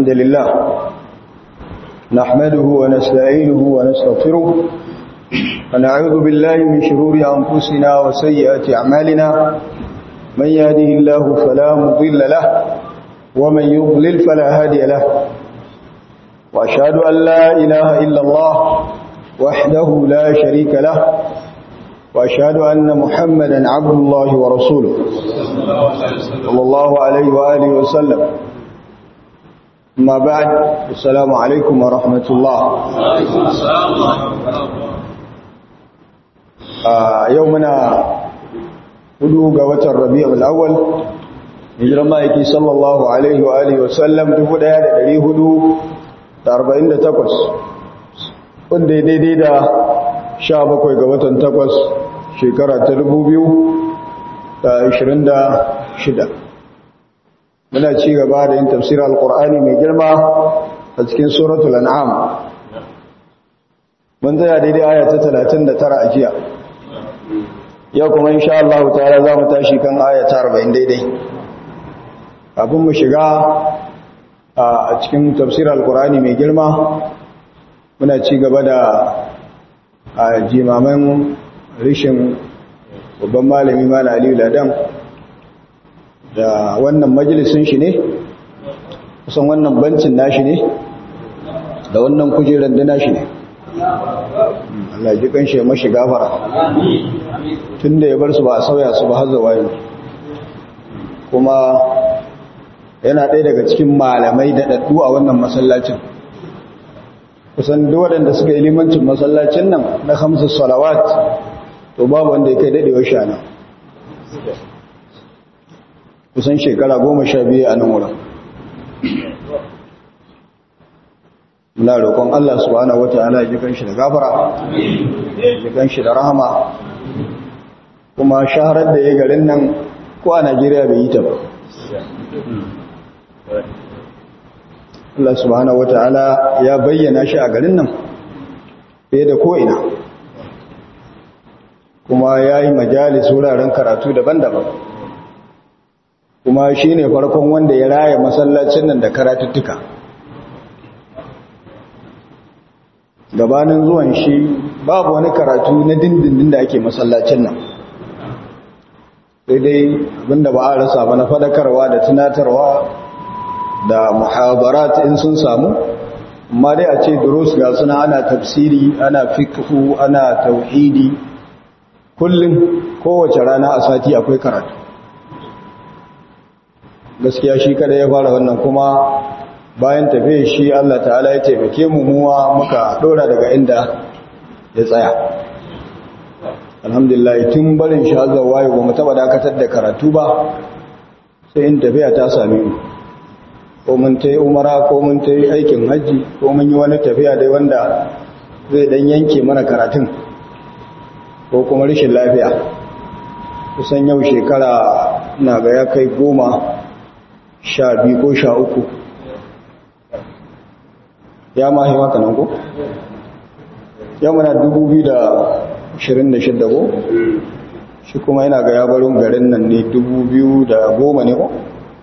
الحمد لله نحمده ونستعينه ونستغفره ونعوذ بالله من شرور أنفسنا وسيئات أعمالنا من يهده الله فلا مضل له ومن يضلل فلا هادي له وأشهد أن لا إله إلا الله وحده لا شريك له وأشهد أن محمدا عبد الله ورسوله صلى الله عليه وآله وسلم ما بعد السلام عليكم ورحمة الله يومنا hudu ga watan rabi'ul awwal hijiran ma'aiki sallallahu alaihi wa alihi wasallam 1448 wanda ya daidai da 17 ga watan 8 shekara ta 2026 muna ci gaba da yin tafsir alqur'ani mai girma a cikin suratul an'am mun tsaya daidai aya ta 39 a jiya yau kuma insha Allah ta'ala za mu tashi kan aya ta 40 daidai kafin mu shiga a cikin tafsir alqur'ani mai girma muna ci gaba da jimaman rishin babban malami mana aliyu ladan da wannan majalisun shi ne kusan wannan bancin nashi ne da wannan kujerar da nashi ne Allah ji kan shi mashi gafara tun da ya bar su ba a sauya su ba har zuwa yau kuma yana ɗaya daga cikin malamai da ɗaɗɗu a wannan masallacin kusan duk waɗanda suka yi limancin masallacin nan na hamsu salawat to babu wanda ya kai daɗewar shana kusan shekara goma sha biyu a nan wurin muna roƙon Allah subhanahu wata'ala ya kan shi da gafara ya kan shi da rahama kuma shaharar da ya garin nan ko a Najeriya bai yi ta ba Allah subhanahu wata'ala ya bayyana shi a garin nan fiye da ko'ina kuma ya yi majalis wuraren karatu daban-daban kuma shi ne farkon wanda ya raya masallacin nan da karatuttuka gabanin zuwan shi babu wani karatu na dindindin da ake masallacin nan sai dai abinda ba a rasa ba na fadakarwa da tunatarwa da muhabarat in sun samu amma dai a ce durus ga suna ana tafsiri ana fiqhu ana tauhidi kullum kowace rana a sati akwai karatu gaskiya shi kada ya fara wannan kuma bayan tafiye shi Allah ta'ala ya taimake mu muwa muka dora daga inda ya tsaya alhamdulillah tun barin shi hazza wayo ba mu taba dakatar da karatu ba sai in tafiya ta same mu ko mun ta yi umara ko mun ta yi aikin hajji ko mun yi wani tafiya dai wanda zai dan yanke mana karatun ko kuma rashin lafiya kusan yau shekara na ga ya kai goma sha biyu ko sha uku ya mahi maka nan ko? ya muna dubu biyu da ashirin da shidda ko? shi kuma yana ga yabarin garin nan ne dubu biyu da goma ne ko?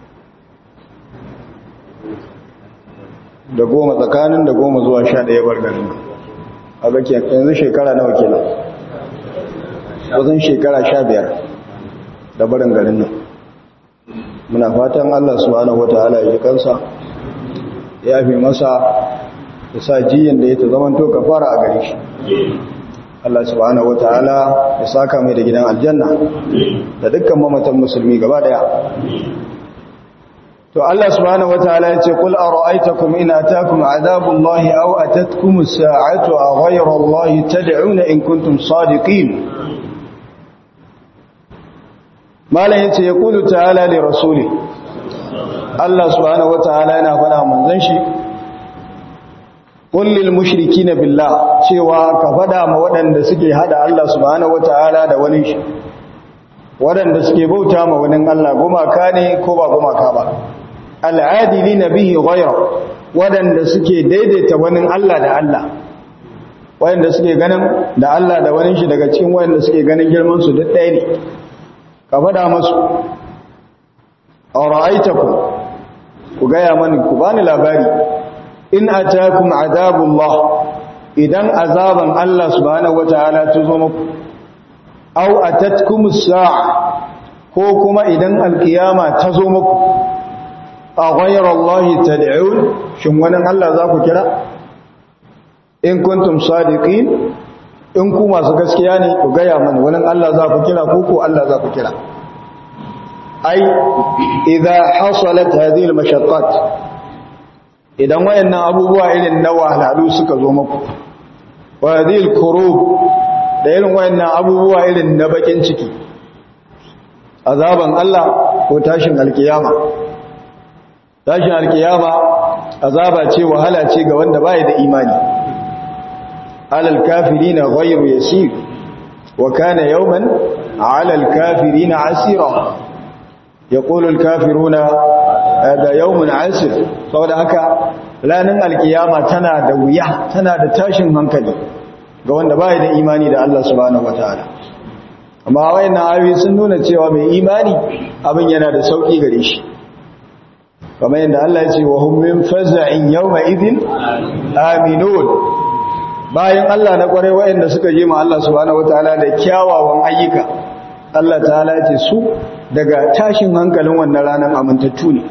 da goma tsakanin da goma zuwa sha ɗaya bar garin nan a ga yanzu shekara nawa kenan wajen shekara sha biyar da barin garin nan muna fatan Allah subhanahu wata'ala ya ji kansa ya fi masa ya sa jiyin da ya ta zama to kafara a gare shi Allah subhanahu wata'ala ya saka mai da gidan aljanna da dukkan mamatan musulmi gaba daya to Allah subhanahu wataala yace qul ara'aytakum in ataakum adhabullahi aw atatkum as-sa'atu aw ghayra allahi tad'una in kuntum sadiqin malan yace yaqulu ta'ala li rasuli Allah subhanahu wataala yana faɗa manzon shi qul lil mushrikeena billah cewa ka faɗa ma waɗanda suke hada Allah subhanahu wataala da wani shi waɗanda suke bauta ma wani Allah gumaka ne ko ba gumaka ba al'adili na bihi ghayra waɗanda suke daidaita wani Allah da Allah waɗanda suke ganin da Allah da wani shi daga cikin waɗanda suke ganin girman su duk ɗaya ne ka faɗa masu a ra'aitaku ku gaya mani ku bani labari in atakum adabullah idan azaban Allah subhanahu wataala ta zo muku aw atatkumus sa'a ko kuma idan alkiyama ta zo muku a ghayra Allah tad'un shin wani Allah za ku kira in kuntum sadiqin in ku masu gaskiya ne ku gaya mani wani Allah za ku kira ko ko Allah za ku kira ai idza hasalat hadhihi almashaqqat idan wayannan abubuwa irin na wahalhalu suka zo muku wa hadhihi alkurub da irin wayannan abubuwa irin na bakin ciki azaban Allah ko tashin alkiyama tashin alkiyama azaba ce wahala ce ga wanda bai da imani alal kafirina ghayru yasir wa kana yawman alal kafirina asira yaqulu al kafiruna hada yawmun asir saboda haka ranar alkiyama tana da wuya tana da tashin hankali ga wanda bai da imani da Allah subhanahu wataala amma wayannan ayoyi sun nuna cewa mai imani abin yana da sauki gare shi kamar yadda Allah ya ce wa hum min faza'in yawma idhin aminun bayan Allah na kware wayanda suka je ma Allah subhanahu wataala da kyawawan ayyuka Allah ta'ala ya ce su daga tashin hankalin wannan ranar amintattu ne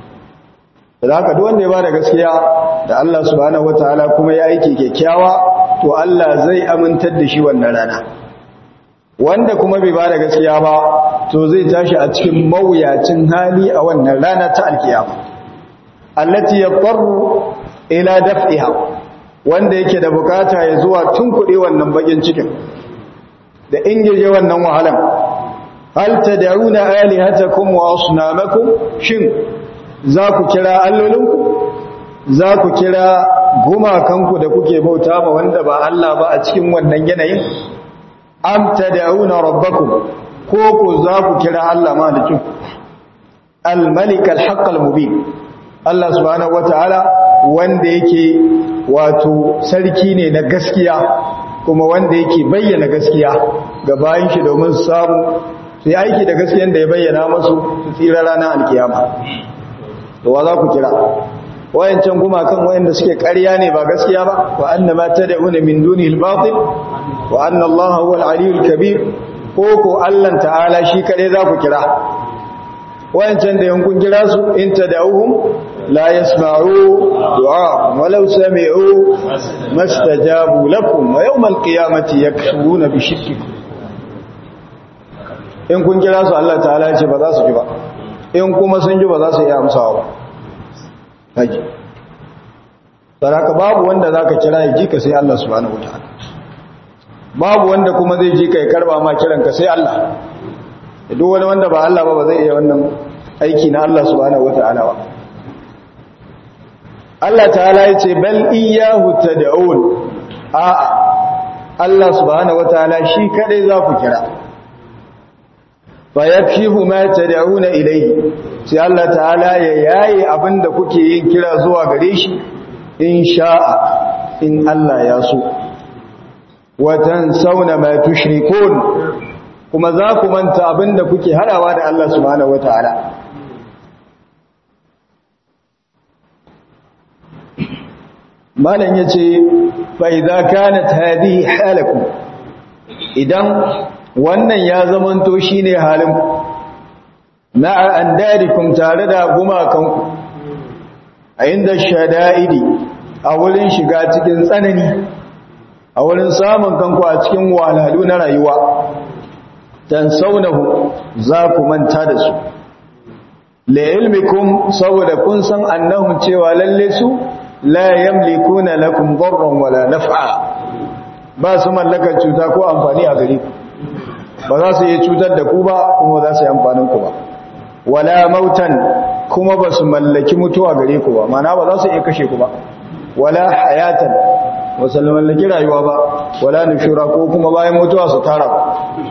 da haka duk wanda ya bada gaskiya da Allah subhanahu wataala kuma ya aiki kyakkyawa to Allah zai amintar da shi wannan rana wanda kuma bai bada gaskiya ba to zai tashi a cikin mawuyacin hali a wannan rana ta alkiyama allati yaqarru ila daf'iha wanda yake da bukata ya zuwa tunkuɗe wannan bakin cikin da ingije wannan wahalan hal tad'una alihatakum wa asnamakum shin za ku kira allolinku za ku kira gumakanku da kuke bauta ma wanda ba Allah ba a cikin wannan yanayin am tad'una rabbakum ko ku za ku kira Allah malikin al-malik al-haqq al-mubin Allah subhanahu wataala wanda yake wato sarki ne na gaskiya kuma wanda yake bayyana gaskiya ga bayin shi domin su samu sai aiki da gaskiyan da ya bayyana masu su tsira ranar alkiyama to wa za ku kira wayancan gumakan wayanda suke ƙarya ne ba gaskiya ba wa annama tad'una min dunihi al-batil wa anna Allah huwa al-aliyyul kabir ko ko Allah ta'ala shi kade za ku kira wayancan da yankun kira su in tad'uhum la yasma'u du'a walau sami'u mastajabu lakum wa yawm al-qiyamati yakfuruna bi shirkikum in kun kira su Allah ta'ala ya ce ba za su ji ba in kuma sun ji ba za su iya amsawa ba haji saraka babu wanda za ka kira ya ji ka sai Allah subhanahu wataala babu wanda kuma zai ji ka ya karba ma kiranka sai Allah duk wani wanda ba Allah ba ba zai iya wannan aiki na Allah subhanahu wataala ba Allah ta'ala ya ce bal iyyahu tad'un a'a Allah subhanahu wataala shi kadai za ku kira fa yakshifu ma tad'una ilayhi sai Allah ta'ala ya yayi abinda kuke yin kira zuwa gare shi in sha'a in Allah ya so wa tansawna ma tushrikun kuma za ku manta abinda kuke hadawa da Allah subhanahu wataala malam yace fa idza kanat hadhihi halakum idan wannan ya zamanto shine halin ma'a andarikum tare da gumakanku a inda shada'idi a wurin shiga cikin tsanani a wurin samun kanku a cikin walalu na rayuwa tansaunahu za ku manta da su la ilmikum saboda kun san annahum cewa lalle su la yamlikuna lakum darran wala naf'a ba su mallakar cuta ko amfani a gare ku ba za su yi cutar da ku ba kuma za su yi amfanin ku ba wala mautan kuma ba su mallaki mutuwa gare ku ba mana ba za su iya kashe ku ba wala hayatan ba su mallaki rayuwa ba wala nushura ko kuma bayan mutuwa su tara ku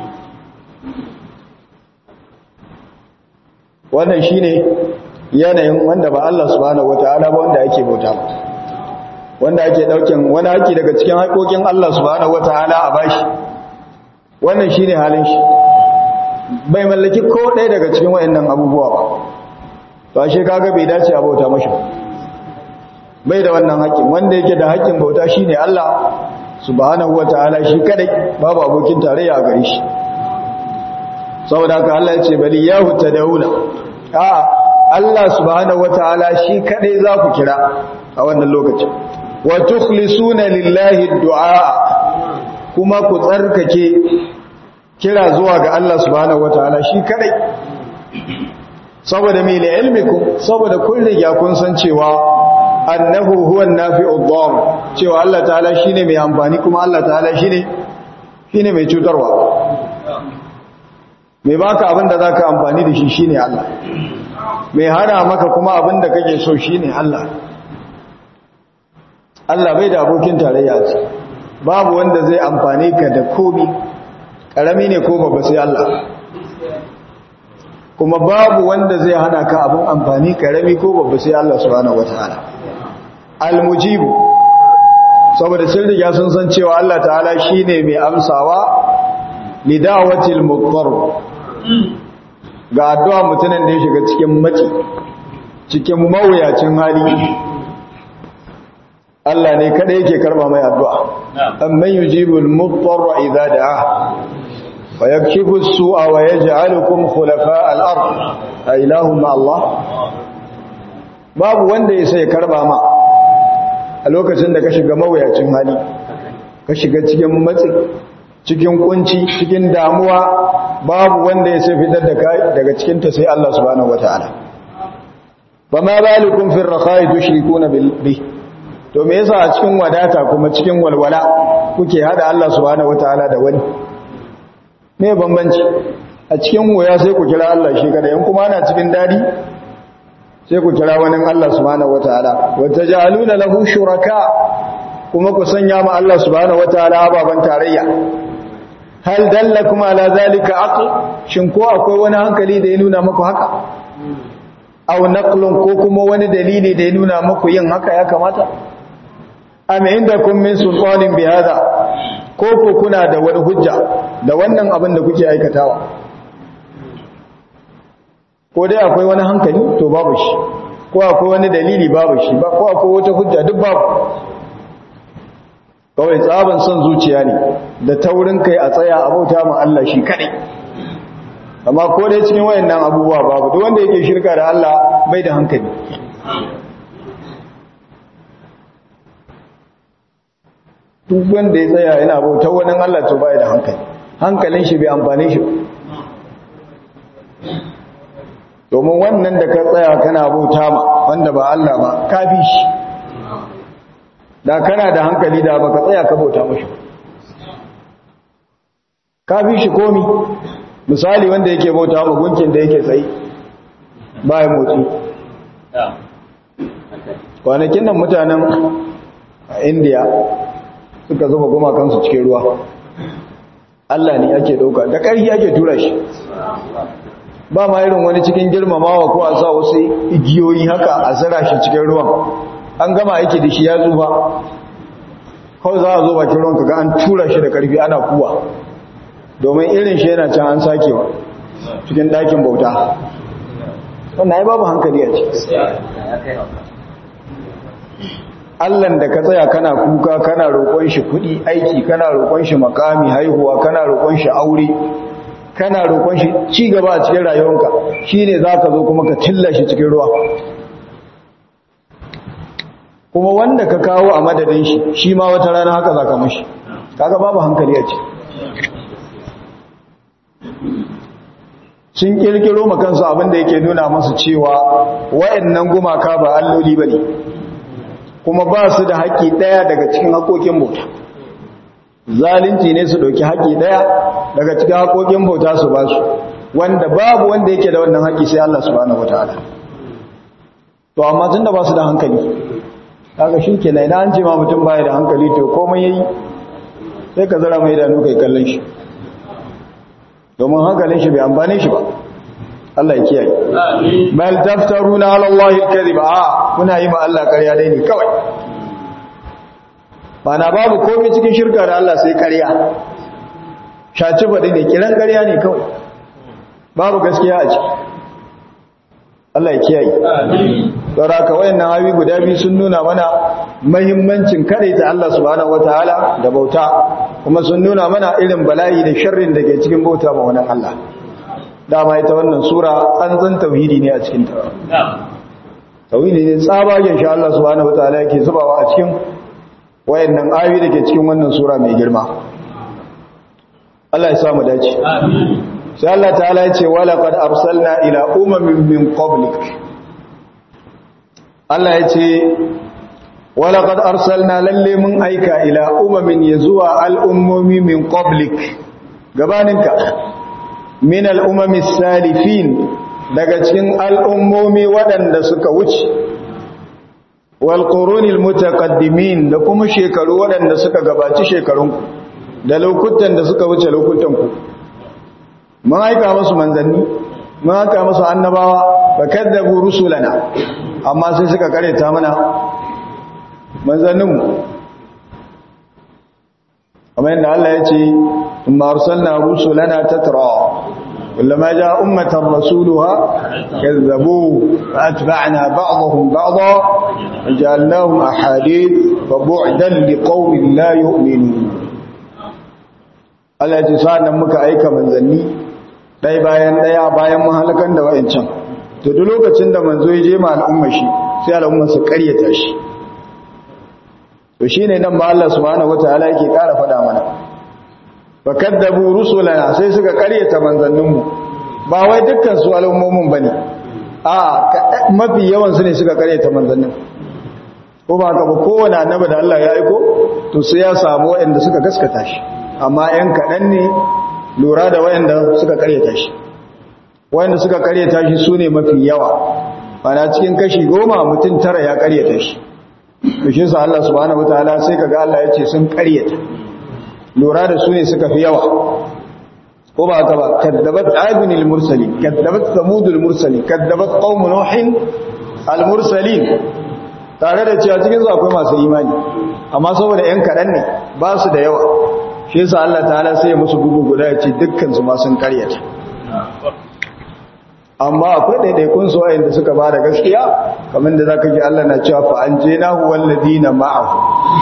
wannan shine yanayin wanda ba Allah subhanahu wataala ba wanda ake bauta ba wanda ake daukin wani haƙi daga cikin haƙoƙin Allah subhanahu wataala a bashi wannan shine halin shi bai mallaki ko ɗaya daga cikin wayannan abubuwa ba to ashe kaga bai dace a bauta mashi bai da wannan haƙƙin wanda yake da haƙƙin bauta shine Allah subhanahu wataala shi kadai babu abokin tarayya a gare shi saboda haka Allah ya ce bali yahu tadawuna a Allah subhanahu wataala shi kadai za ku kira a wannan lokacin wa tukhlisuna lillahi du'a kuma ku tsarkake kira zuwa ga Allah subhanahu wataala shi kadai saboda mai ilmikum saboda kun riga kun san cewa annahu huwa an-nafi'u dhar cewa Allah ta'ala shine mai amfani kuma Allah ta'ala shine shine mai cutarwa mai baka abin da zaka amfani da shi shine Allah mai hana maka kuma abin da kake so shine Allah Allah bai da abokin tarayya ce babu wanda zai amfane ka da komi karami ne ko babba sai Allah kuma babu wanda zai hana ka abin amfani karami ko babba sai Allah subhanahu wataala almujibu saboda sun riga sun san cewa Allah ta'ala shine mai amsawa lidawatil muqtar ga addu'a mutumin da ya shiga cikin maci cikin mawuyacin hali Allah ne kada yake karba mai addu'a amman yujibul muqtar idza da'a wa yakshifu as-su'a wa yaj'alukum khulafa' al-ard a ilahu ma Allah babu wanda ya sai karba ma a lokacin da ka shiga mawuyacin hali ka shiga cikin matsi cikin kunci cikin damuwa babu wanda ya sai fitar da kai daga cikin ta sai Allah subhanahu wataala ba ma balikum fi ar-rakha'i tushrikuna bi to me yasa a cikin wadata kuma cikin walwala kuke hada Allah subhanahu wataala da wani me bambanci a cikin waya sai ku kira Allah shi kada in kuma ana cikin dadi sai ku kira wani Allah subhanahu wataala wata ja'aluna lahu shuraka kuma ku sanya ma Allah subhanahu wataala baban tarayya hal dallakum ala zalika aql shin ko akwai wani hankali da ya nuna muku haka aw naqlun ko kuma wani dalili da ya nuna muku yin haka ya kamata am indakum min sultanin bi hada ko ko kuna da wani hujja da wannan abin da kuke aikatawa ko dai akwai wani hankali to babu shi ko akwai wani dalili babu shi ba ko akwai wata hujja duk babu kawai tsaban son zuciya ne da taurin kai a tsaya a bauta ma Allah shi kadai amma ko dai cikin wayannan abubuwa babu duk wanda yake shirka da Allah bai da hankali duk wanda ya tsaya yana bauta wani Allah to bai da hankali hankalin shi bai amfane shi domin wannan da ka tsaya kana bauta ma wanda ba Allah ba ka bi shi da kana da hankali da baka tsaya ka bauta mashi ka bi shi komi misali wanda yake bauta ma gunkin da yake tsayi ba ya motsi kwanakin nan mutanen a indiya suka zuba gumakansu cikin ruwa Allah ne ake dauka da ƙarfi ake tura shi ba ma irin wani cikin girmamawa ko a sa wasu igiyoyi haka a zira shi cikin ruwan an gama aiki da shi ya zuba kawai za a zo bakin ruwan kaga an tura shi da ƙarfi ana kuwa domin irin shi yana can an sakewa cikin ɗakin bauta wannan ya babu hankali a ce Allahn da ka tsaya kana kuka kana roƙon shi kuɗi aiki kana roƙon shi makami haihuwa kana roƙon shi aure kana roƙon shi ci gaba a cikin rayuwanka shine zaka zo kuma ka tilla shi cikin ruwa kuma wanda ka kawo a madadin shi shi ma wata rana haka zaka mashi kaga babu hankali a ce sun kirkiro makansu abinda yake nuna masu cewa wa'annan gumaka ba alloli bane kuma ba su da haƙƙi ɗaya daga cikin haƙoƙin bauta zalunci ne su ɗauki haƙƙi ɗaya daga cikin haƙoƙin bauta su ba su wanda babu wanda yake da wannan haƙƙi sai Allah subhanahu wataala to amma tunda ba su da hankali kaga shi ke idan an ce ma mutum baya da hankali to komai yayi sai ka zara mai idanu kai kallon shi domin hankalin shi bai amfane shi ba Allah ya kiyaye bal taftaruna ala Allah al-kadhib a kuna yi ma Allah ƙarya dai ne kawai bana babu komai cikin shirka da Allah sai ƙarya shaci bade ne kiran ƙarya ne kawai babu gaskiya a ciki Allah ya kiyaye don haka wayannan ayoyi guda biyu sun nuna mana muhimmancin kadaita Allah subhanahu wataala da bauta kuma sun nuna mana irin bala'i da sharrin da ke cikin bauta ma wannan Allah dama ita wannan sura tsantsan tauhidi ne a cikin ta tauhidi ne tsabagen shi Allah subhanahu wataala yake zubawa a cikin wayannan ayoyi da ke cikin wannan sura mai girma Allah ya samu dace amin sai Allah ta'ala ya ce wala qad arsalna ila umamin min qablik Allah ya ce wala qad arsalna lalle mun aika ila umamin yazuwa al'ummomi min qablik gabaninka min al'umami salifin daga cikin al'ummomi waɗanda suka wuce wal qurunil mutaqaddimin da kuma shekaru waɗanda suka gabaci shekarunku da lokutan da suka wuce lokutanku mun aika musu manzanni mun aika musu annabawa fa kadzabu rusulana amma sai suka kareta mana manzanninmu amma yadda Allah ya ce thumma arsalna rusulana tatra kullama jaa ummatan rasuluha kazzabu fa atba'na ba'dahum ba'dha وجعلناهم أحاديث فبعدا لقوم لا يؤمنون Allah ya ce sa'an nan muka aika manzanni ɗaya bayan ɗaya bayan mahalakan da wa'incan to duk lokacin da manzo ya je ma al'umma shi sai al'umma su ƙaryata shi to shi ne nan ba Allah subhanahu wataala yake ƙara faɗa mana fa kaddabu rusulana sai suka ƙaryata manzanninmu ba wai dukkan su al'ummomin bane a mafi yawan su ne suka ƙaryata manzannin ko ba ka ba kowane annabi da Allah ya aiko to sai ya samu waɗanda suka gaskata shi amma ‘yan kaɗan ne lura da wayanda suka karyata shi wayanda suka karyata shi su ne mafi yawa mana cikin kashi goma mutum tara ya karyata shi bishin sa Allah subhanahu wataala sai kaga Allah ya ce sun karyata lura da su ne suka fi yawa ko ba haka ba kaddabat adunil mursalin kaddabat samudul mursalin kaddabat qaum nuhin al mursalin tare da cewa cikin su akwai masu imani amma saboda ‘yan kaɗan ne ba su da yawa shi yasa Allah ta'ala sai ya musu bugu guda ya ce dukkan su ma sun karyata amma akwai ɗaiɗaikun su wa'anda suka ba da gaskiya kamar da zaka ji Allah na cewa fa an je nahu walladina ma'ahu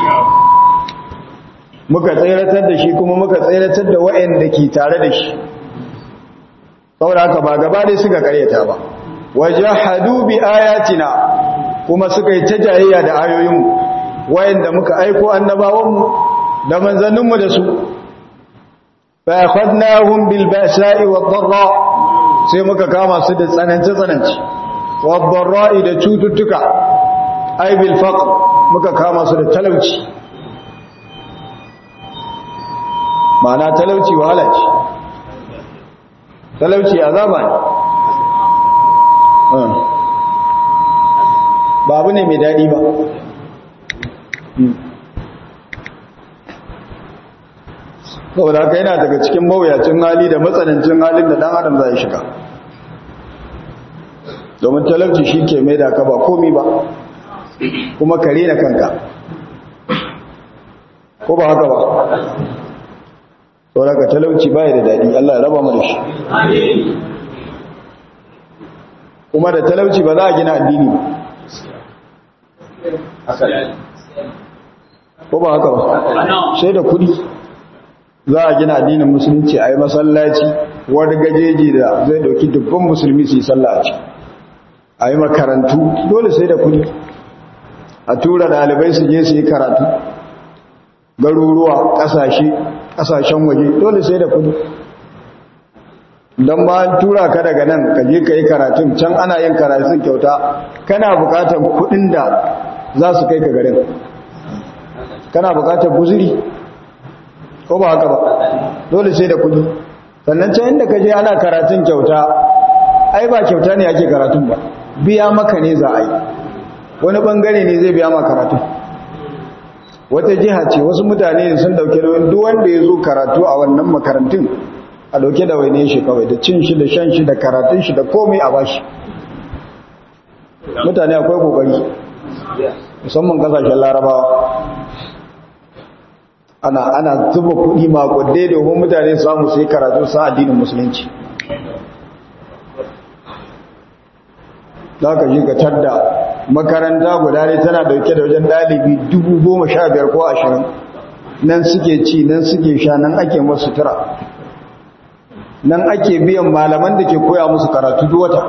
muka tsayratar da shi kuma muka tsayratar da wa'anda ke tare da shi saboda haka ba gaba dai suka karyata ba wajahadu bi ayatina kuma suka yi ta jayayya da ayoyinmu wa'anda muka aiko annabawanmu da manzanninmu da su fa akhadnahum bil ba'sa'i wad dharra sai muka kama su da tsanance tsanance wad dharra'i da cututtuka ay bil faqr muka kama su da talauci ma'ana talauci wahala ce talauci azaba ne ba abu ne mai daɗi ba saboda haka yana daga cikin mawuyacin hali da matsanancin halin da dan adam zai shiga domin talauci shi ke mai da ka ba komi ba kuma kare na kanka ko ba haka ba saboda haka talauci baya da daɗi Allah ya raba mu da shi kuma da talauci ba za a gina addini ba ko ba haka ba sai da kudi za a gina addinin musulunci a yi masallaci wani gajeji da zai dauki dubban musulmi su yi sallah a ciki a yi makarantu dole sai da kudi a tura dalibai su je su yi karatu garuruwa kasashe kasashen waje dole sai da kudi don ba tura ka daga nan ka je ka yi karatun can ana yin karatun kyauta kana bukatar kudin da za su kai ka garin kana bukatar guziri ko ba haka ba dole sai da kudi sannan can inda ka je ana karatun kyauta ai ba kyauta ne ake karatun ba biya maka ne za a yi wani bangare ne zai biya maka karatun wata jiha ce wasu mutane sun dauke nauyin duk wanda ya zo karatu a wannan makarantun a dauke da waine shi kawai da cin shi da shan shi da karatun shi da komai a bashi mutane akwai kokari musamman kasashen larabawa ana ana zuba kuɗi makwadai domin mutane samu sai karatu sa addinin musulunci za ka ji ka tadda makaranta guda ne tana dauke da wajen ɗalibi dubu goma sha biyar ko ashirin nan suke ci nan suke sha nan ake masu sutura nan ake biyan malaman da ke koya musu karatu duk wata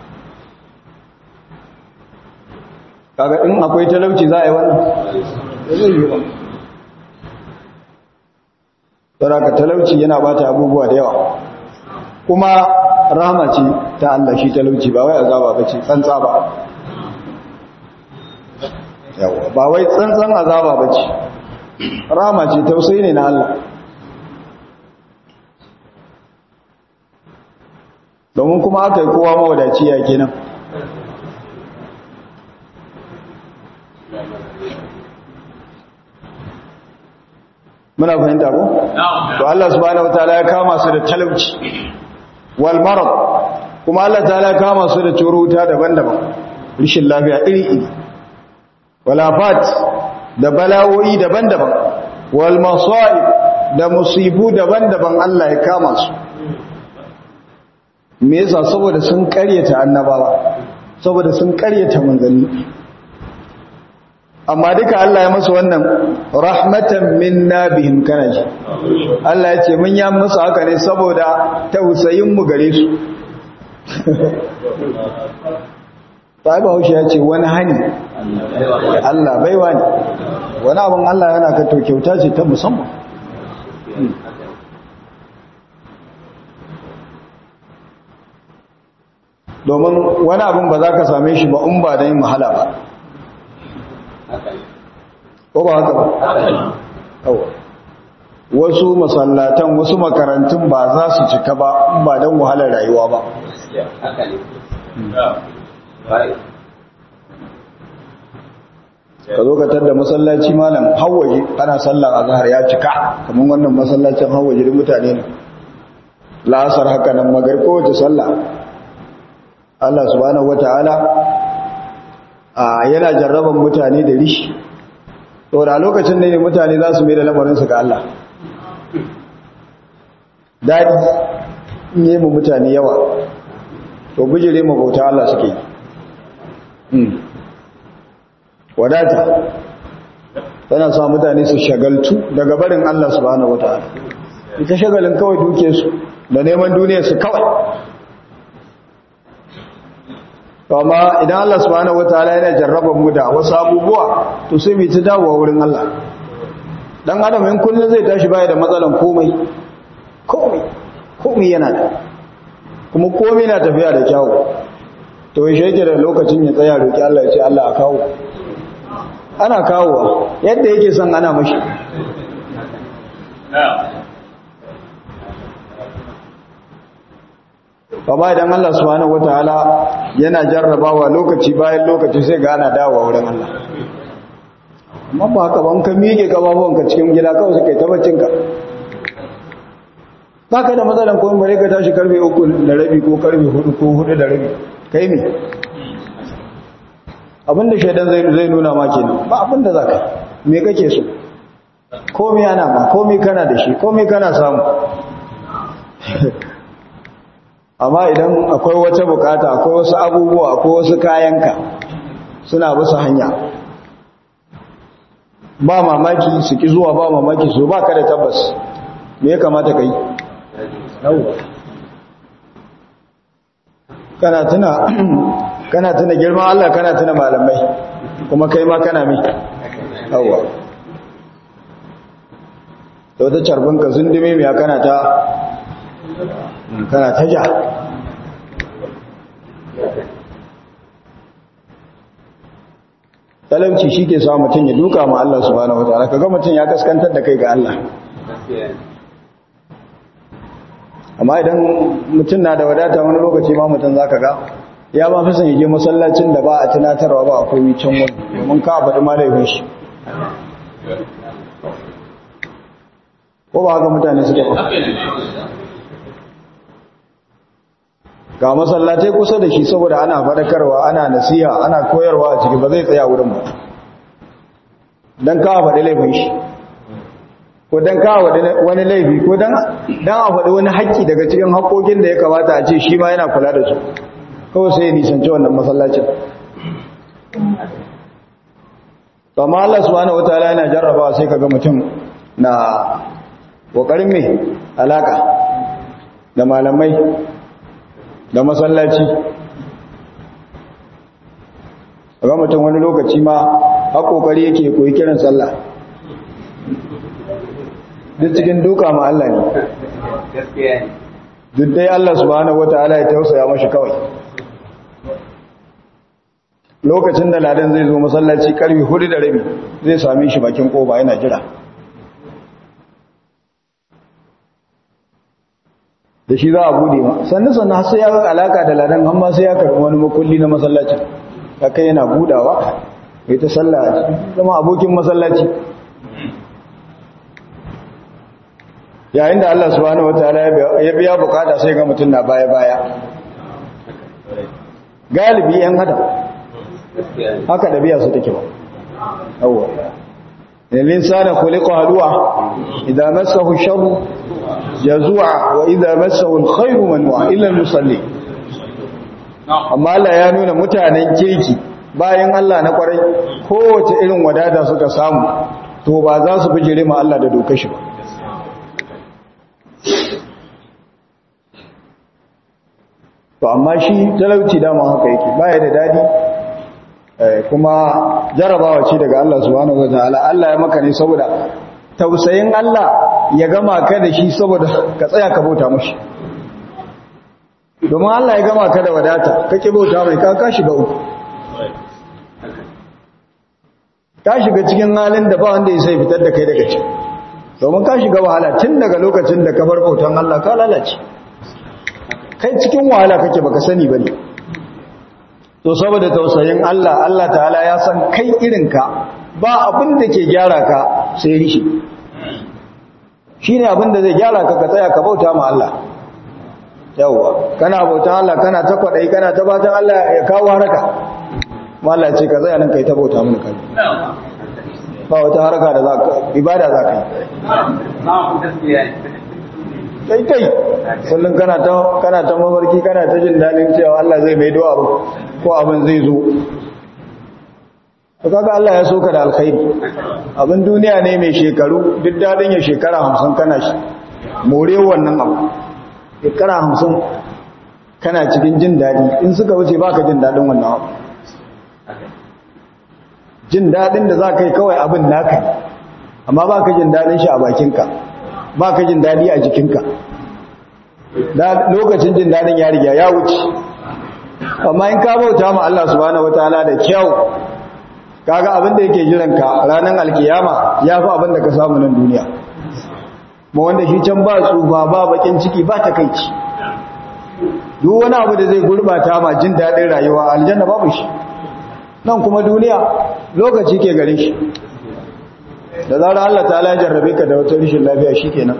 kaga in akwai talauci za a yi wannan zai yi ba ka talauci yana bata abubuwa da yawa kuma rahama ce ta Allah shi talauci ba wai azaba ba ce tsantsa ba yawa ba wai tsantsan azaba ba ce rahama ce tausayi ne na Allah domin kuma aka yi kowa mawadaci ya kenan muna fahimta ko to Allah subhanahu wataala ya kama su da talauci wal marad kuma Allah ta'ala ya kama su da curuta daban-daban rishin lafiya iri-iri walafat da bala'o'i daban-daban wal masa'ib da musibu daban-daban Allah ya kama su me yasa saboda sun karyata annabawa saboda sun karyata manzanni amma duka Allah ya masa wannan rahmatan minna bihim kana ji Allah ya ce mun ya musu haka ne saboda tausayin mu gare su Sahiba Haushi ya ce wani hani Allah baiwa ne wani abin Allah yana ka to kyauta ce ta musamman domin wani abin ba za ka same shi ba in ba da yin mahala ba ko ba haka ba wasu masallatan wasu makarantun ba za su cika ba in ba don wahalar rayuwa ba ka zo ka da masallaci malam hawaje ana sallar azhar ya cika kamar wannan masallacin hawaje da mutane ne la'asar haka nan magar kowace sallah Allah subhanahu wataala a yana jarraban mutane da rishi to da lokacin ne mutane za su mai da lamarin su ga Allah dadi in yi mu mutane yawa to bijire mu bauta Allah suke yi wadata tana sa mutane su shagaltu daga barin Allah subhanahu wataala ita shagalin kawai duke su da neman duniyar su kawai amma idan Allah subhanahu wataala yana jarraba mu da wasu abubuwa to sai mu ta dawowa wurin Allah dan adam in kullun zai tashi baya da matsalan komai komai komai yana da kuma komai na tafiya da kyawu to shi yake da lokacin ya tsaya roki Allah ya ce Allah a kawo ana kawowa yadda yake son ana mashi Baba idan Allah subhanahu wataala yana jarrabawa lokaci bayan lokaci sai ga ana dawowa wurin Allah amma ba haka ban ka miƙe ka cikin gida kawai sai kai ta baccin ka baka da matsalan ko bare ka tashi karfe 3 da rabi ko karfe 4 ko 4 da rabi kai me abinda shaidan zai zai nuna ma kenan ba abinda zaka me kake so komai ana ma komai kana da shi komai kana samu amma idan akwai wata bukata akwai wasu abubuwa akwai wasu kayanka suna bisa hanya ba mamaki su ki zuwa ba mamaki su ba ka da tabbas me ya kamata ka yi kana tuna kana tuna girman Allah kana tuna malamai kuma kai ma kana mai yawa da wata carbinka zundume mai kana ta kana ta ja talauci shi ke sa mutum ya duka ma Allah subhanahu wa ta'ala kaga mutum ya kaskantar da kai ga Allah amma idan mutum na da wadata wani lokaci ma mutum za ka ga ya ba fi son yaje masallacin da ba a tunatarwa ba akwai wicin wani domin ka faɗi ma laifin shi ko ba haka mutane suke ba ga masallatai kusa da shi saboda ana faɗakarwa ana nasiha ana koyarwa a ciki ba zai tsaya wurin ba don kawo faɗi laifin shi ko don kawo wani laifi ko don a faɗi wani haƙƙi daga cikin haƙƙoƙin da ya kamata a ce shi ma yana kula da su kawai sai ya nisanci wannan masallacin to amma Allah subhanahu wataala yana jarraba sai kaga mutum na kokarin me alaka da malamai da masallaci ga mutum wani lokaci ma har kokari yake koyi kiran sallah duk cikin duka ma Allah ne duk dai Allah subhanahu wataala ya tausaya mashi kawai lokacin da ladan zai zo masallaci karfi hudu da rabi zai same shi bakin koba yana jira da shi za a bude ma sannan sannan sai ya ga alaka da ladan amma sai ya karbi wani makulli na masallaci kai yana budawa ya ta sallah a cikin zama abokin masallaci yayin da Allah subhanahu wataala ya biya bukata sai ga mutum na baya baya galibi yan hada haka da biya su take ba yawwa الإنسان خلق هلوعا إذا مسه الشر جزوعا وإذا مسه الخير منوعا إلا المصلين amma Allah ya nuna mutanen kirki bayan Allah na kwarai kowace irin wadata suka samu to ba za su bijire ma Allah da dokar shi ba to amma shi talauci dama haka yake baya da dadi kuma jarabawa ce daga Allah subhanahu wataala Allah ya maka ne saboda tausayin Allah ya gama ka da shi saboda ka tsaya ka bauta mashi domin Allah ya gama ka da wadata kake bauta mai ka ka shiga uku ka shiga cikin halin da ba wanda ya sai fitar da kai daga ciki domin ka shiga wahala tun daga lokacin da ka bar bautan Allah ka lalace kai cikin wahala kake baka sani bane to saboda tausayin Allah Allah ta'ala ya san kai irinka ba abin da ke gyara ka sai rishi shine abin da zai gyara ka ka tsaya ka bauta ma Allah yawwa kana bautan Allah kana ta kwadai kana ta batan Allah ya kawo haraka Allah ce ka tsaya nan kai ta bauta mun kai ba wata haraka da za ka ibada za ka yi kai kai kullum kana ta kana ta mafarki kana ta jin dalin cewa Allah zai mai do'a ko abin zai zo to kaga Allah ya soka da alkhairi abin duniya ne mai shekaru duk dadin ya shekara 50 kana shi more wannan abu shekara 50 kana cikin jin dadi in suka wuce baka jin dadin wannan abu jin dadin da zaka yi kawai abin naka amma baka jin dadin shi a bakinka ba ka jin daɗi a jikinka lokacin jin daɗin ya riga ya wuce amma in ka bauta ma Allah subhanahu wataala da kyau kaga abin da yake jiranka ranar alkiyama ya fi abin da ka samu nan duniya ma wanda shi can ba tsufa ba bakin ciki ba takaici duk wani abu da zai gurbata ma jin daɗin rayuwa aljanna babu shi nan kuma duniya lokaci ke gare shi da zarar Allah ta ala jarrabe ka da wata rishin lafiya shi kenan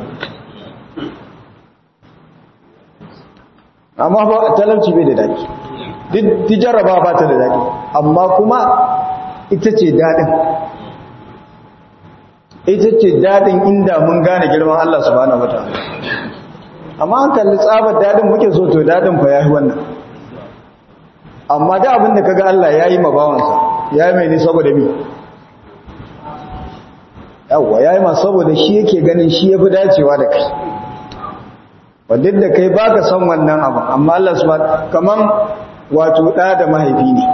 amma ba talauci bai da daɗi duk jarraba ba ta da daɗi amma kuma ita ce daɗin ita ce daɗin inda mun gane girman Allah subhanahu wataala amma an kalli tsabar daɗin muke so to daɗin fa yayi wannan amma da abin da kaga Allah yayi mabawansa yayi mai ne saboda mi yawwa ya yi masu saboda shi yake ganin shi ya fi dacewa da kai wadda da kai ba ka san wannan abu amma Allah su kaman wato ɗa da mahaifi ne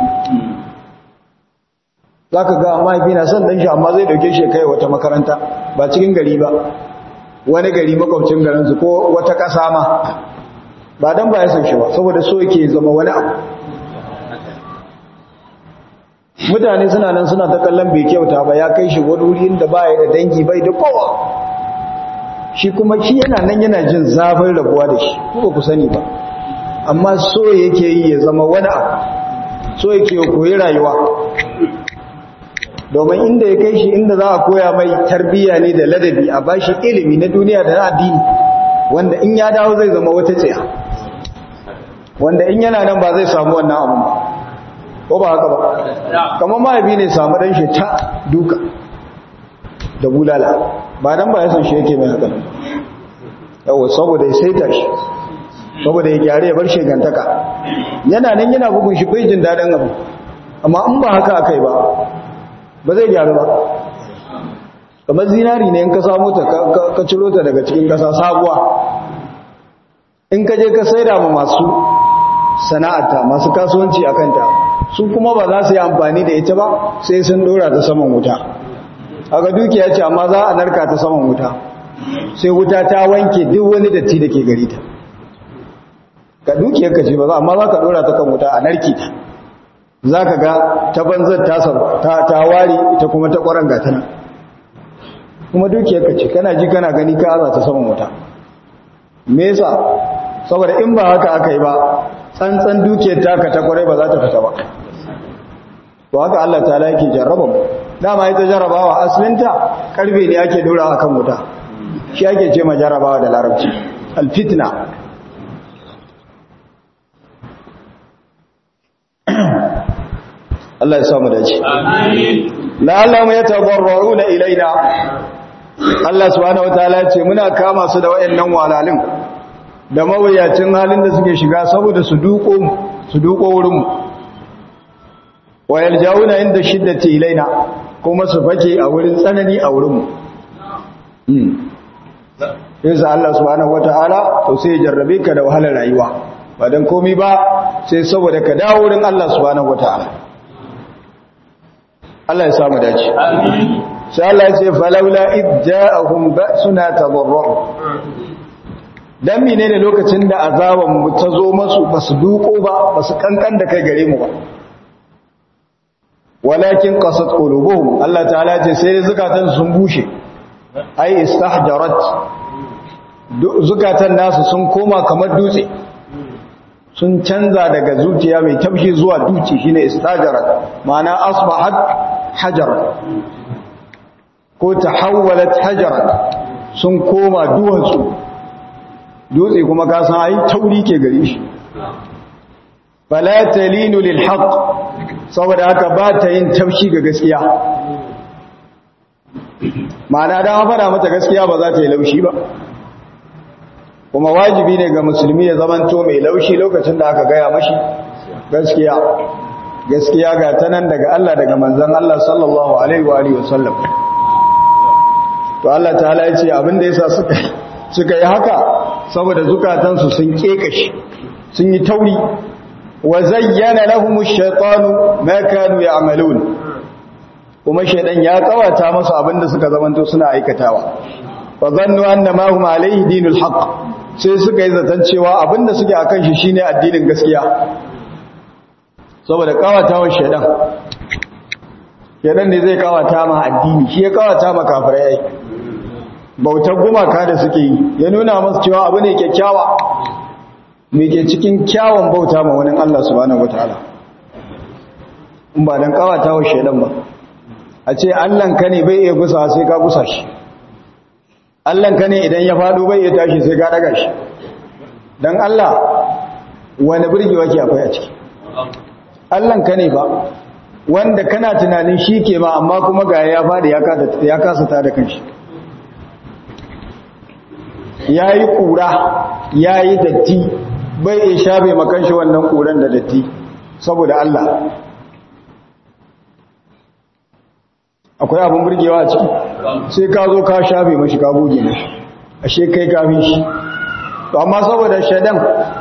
za ka ga mahaifi na son ɗan shi amma zai ɗauke shi kai wata makaranta ba cikin gari ba wani gari makwabcin garinsu ko wata ƙasa ma ba don ba ya san shi ba saboda so yake zama wani abu mutane suna nan suna ta kallon bai kyauta ba ya kai shi wani wuri inda ba ya da dangi bai da kowa shi kuma shi yana nan yana jin zafin rabuwa da shi ko ba ku sani ba amma so yake yi ya zama wani abu so yake koyi rayuwa domin inda ya kai shi inda za a koya mai tarbiyya ne da ladabi a bashi ilimi na duniya da na addini wanda in ya dawo zai zama wata tsaya wanda in yana nan ba zai samu wannan abu ba ko ba haka ba kamar mahaifi ne samu ɗan shi ta duka da bulala ba dan ba ya san shi yake mai haka yawa saboda ya saita shi saboda ya gyare ya bar shegantaka yana nan yana bugun shi bai jin daɗin abu amma in ba haka aka yi ba ba zai gyaru ba kamar zinari ne in ka samu ta ka ciro ta daga cikin ƙasa sabuwa in ka je ka saida ma masu sana'arta masu kasuwanci a kanta su kuma ba za su yi amfani da ita ba sai sun ɗora ta saman wuta haka dukiya ce amma za a narka ta saman wuta sai wuta ta wanke duk wani datti da ke gari ta ka dukiyar ka ce ba za amma za ka ɗora ta kan wuta a narki ta za ka ga ta banzar ta wari ita kuma ta ƙwaron gata nan kuma dukiyar ka ce kana ji kana gani ka aza ta saman wuta me yasa saboda in ba haka aka yi ba tsantsan dukiyar taka ta kwarai ba za ta fita ba to haka Allah ta yake jarraba mu dama ita jarrabawa asalinta karfe ne ake dora akan wuta shi ake ce ma jarrabawa da larabci alfitna Allah ya samu dace amin la'allahu yatadarruna ilaina Allah subhanahu wataala ya ce muna kama su da wayannan walalin da mawuyacin halin da suke shiga saboda su duko su duko wurinmu wa yaljawuna inda shiddati ilaina kuma su fake a wurin tsanani a wurinmu yasa Allah subhanahu wataala to sai ya jarrabe ka da wahalar rayuwa ba dan komai ba sai saboda ka dawo wurin Allah subhanahu wataala Allah ya samu dace amin sai Allah ya ce falawla idja'ahum ba'suna tadarru dan menene lokacin da azaban mu ta zo masu basu duko ba basu kankan da kai gare mu ba walakin qasat qulubuhum Allah ta'ala ce sai zukatan sun bushe ai istahjarat zukatan nasu sun koma kamar dutse sun canza daga zuciya mai taushi zuwa duci shine istahjarat ma'ana asbahat hajar ko tahawwalat hajaran sun koma duwatsu dutse kuma ka san ai tauri ke gare shi fala talinu lil haqq saboda haka ba ta yin taushi ga gaskiya ma'ana dan fara mata gaskiya ba za ta yi laushi ba kuma wajibi ne ga musulmi ya zamanto mai laushi lokacin da aka gaya mashi gaskiya gaskiya ga tanan daga Allah daga manzon Allah sallallahu alaihi wa alihi wasallam to Allah ta'ala ya ce abin da yasa suka suka yi haka saboda zukatansu sun kekashi sun yi tauri wa zayyana lahum ash-shaytanu ma kanu ya'malun kuma shaydan ya kawata musu abinda suka zamanto suna aikatawa fa zannu anna ma hum alayhi dinul haqq sai suka yi zaton cewa abinda suke akan shi shine addinin gaskiya saboda kawatawar shaydan shaydan ne zai kawata ma addini shi ya kawata ma kafirai bautar gumaka da suke yi ya nuna masu cewa abu ne kyakkyawa me ke cikin kyawun bauta ma wani Allah subhanahu wataala in ba dan kawata wa shedan ba a ce Allahn ka ne bai iya gusa sai ka gusa shi Allahn ka ne idan ya fado bai iya tashi sai ka daga shi dan Allah wani burgewa ke akwai a ciki Allahn ka ne ba wanda kana tunanin shi ke ma amma kuma ga ya fadi ya kasa ta da kanshi ya yi ƙura ya yi datti bai iya shafe makanshi wannan ƙuran da datti saboda Allah akwai abin burgewa a ciki sai ka zo ka shafe mashi ka buge mashi ashe kai kafin shi to amma saboda shaɗan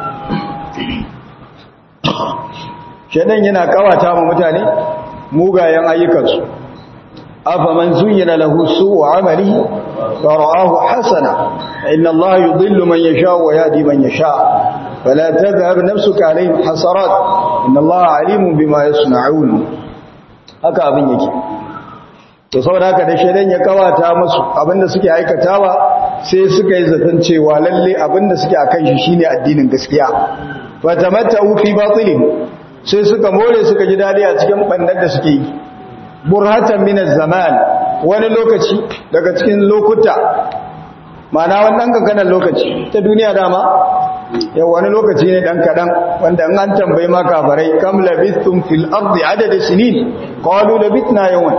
shaɗan yana kawata ma mutane mugayen ayyukansu أفمن زين له سوء عمله فرآه حسنا إن الله يضل من يشاء ويهدي من يشاء فلا تذهب نفسك عليهم حسرات إن الله عليم بما يصنعون haka abin yake to saboda haka da shedan ya kawata musu abinda suke aikatawa sai suka yi zaton cewa lalle abinda suke akan shi shine addinin gaskiya fa tamatta'u fi batilin sai suka more suka ji dadi a cikin bandar da suke yi burhatan min zaman wani lokaci daga cikin lokuta mana wannan kankanan lokaci ta duniya dama yau wani lokaci ne dan kadan wanda an tambayi ma kafarai kam labithum fil ardi adad sinin qalu labithna yawman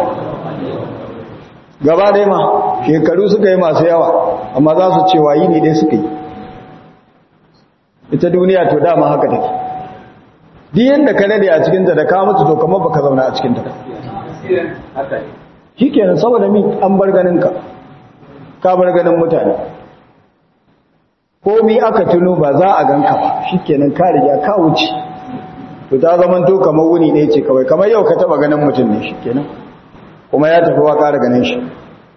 gaba dai ma shekaru suka yi masu yawa amma za su ce wayi ne dai suka yi ita duniya to dama haka take duk yanda ka dade a cikinta da ka mutu to kamar baka zauna a cikinta shi kenan saboda mi an bar ganin ka ka bar ganin mutane komi aka tuno ba za a ganka ba shi kenan ka riga ka wuce to ta zaman to kamar wuni ɗaya ce kawai kamar yau ka taba ganin mutum ne shi kenan kuma ya tafi wa ƙara ganin shi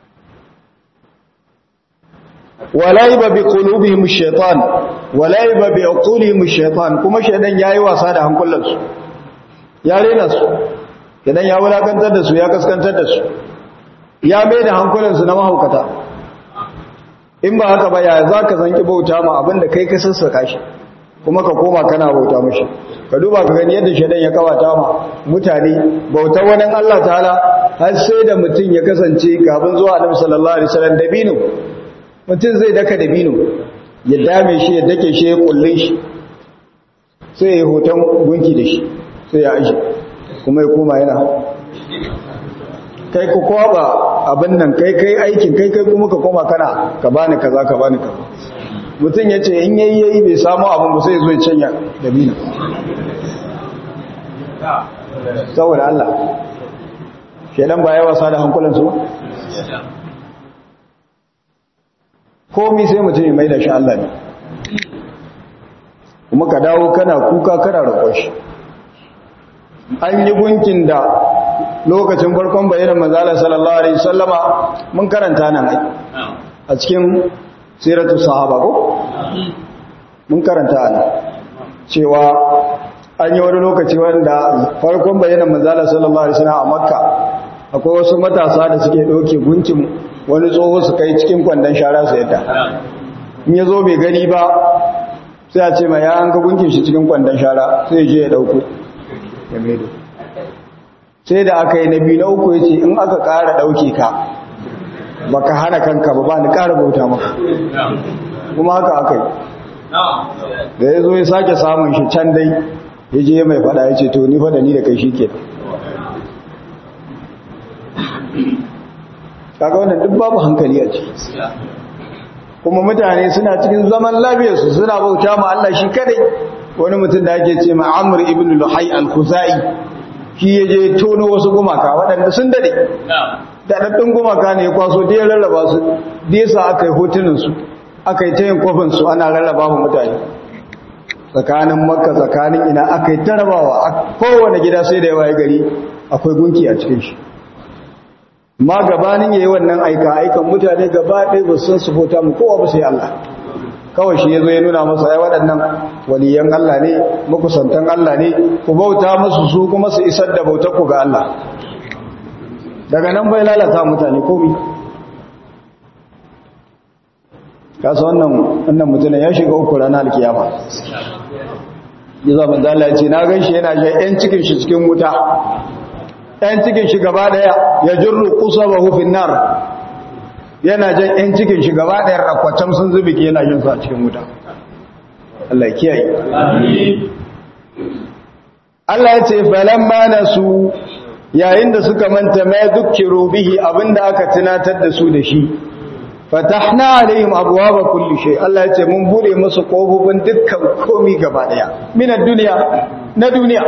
walaiba bi qulubihim shaitan walaiba bi uqulihim shaitan kuma shaitan yayi wasa da hankulansu ya rena su idan ya wulakantar da su ya kaskantar da su ya mai da hankulansu na mahaukata in ba haka ba ya za ka zanki bauta ma abinda kai ka sassaka shi kuma ka koma kana bauta mashi ka duba ka gani yadda shaidan ya kawata ma mutane bautar wani Allah ta'ala har sai da mutum ya kasance kafin zuwa annabi sallallahu alaihi wasallam dabino mutum zai daka dabino ya dame shi ya dake shi ya kullun shi sai ya hoton gunki da shi sai ya aje kuma ya koma yana kai ku kwaba abin nan kai kai aikin kai kai kuma ka koma kana ka bani kaza ka bani kaza mutum ya ce in yayi yayi bai samu abin ba sai ya zo ya canya dabino saboda Allah shedan ba ya wasa da hankulansu ba komi sai mutum ya mai da shi Allah ne kuma ka dawo kana kuka kana roƙon shi an yi gunkin da lokacin farkon bayanan manzala sallallahu alaihi wasallama mun karanta nan ai a cikin siratu sahaba ko mun karanta nan cewa an yi wani lokaci wanda farkon bayanan manzala sallallahu alaihi wasallam a makka akwai wasu matasa da suke ɗauke gunkin wani tsoho su kai cikin kwandon shara su yadda in ya zo bai gani ba sai a ce ma ya an ga gunkin shi cikin kwandon shara sai je ya ɗauko ya maido sai da aka yi na biyu na uku ya ce in aka ƙara ɗauke ka ba ka hana kanka ba ba ni ƙara bauta maka kuma haka aka yi da ya zo ya sake samun shi can dai ya je mai fada ya ce to ni fada ni da kai shi ke kaga wannan duk babu hankali a ciki kuma mutane suna cikin zaman lafiyarsu suna bauta ma Allah shi kadai wani mutum da ake ce ma Amr ibn Luhai al-Khuzai shi ya je tono wasu gumaka waɗanda sun dade daɗaɗɗun gumaka ne ya kwaso da ya rarraba su da yasa aka yi hotunansu aka yi ta yin kwafinsu ana rarraba wa mutane tsakanin makka tsakanin ina aka yi ta rabawa a kowane gida sai da yawa ya gari akwai gunki a cikin shi ma gabanin ya yi wannan aika aikan mutane gaba ɗaya ba sun su bauta mu kowa ba sai Allah kawai shi ya zo ya nuna masa ya waɗannan waliyan Allah ne makusantan Allah ne ku bauta musu su kuma su isar da bautar ku ga Allah daga nan bai lalata mutane komi kasa wannan wannan mutum ya shiga uku ranar alkiyama yaza manzala ya ce na gan shi yana jan yan cikin shi cikin wuta yan cikin shi gaba daya ya jirru qusabahu fin nar yana jan yan cikin shi gaba daya rakwatan sun zubi ke yana jin su a cikin wuta Allah ya kiyaye Allah ya ce falamma nasu yayin da suka manta ma dukkiru bihi abinda aka tunatar da su da shi fatahna alaihim abwaaba kulli shay Allah ya ce mun bude musu kofofin dukkan komi gaba daya min ad-dunya na duniya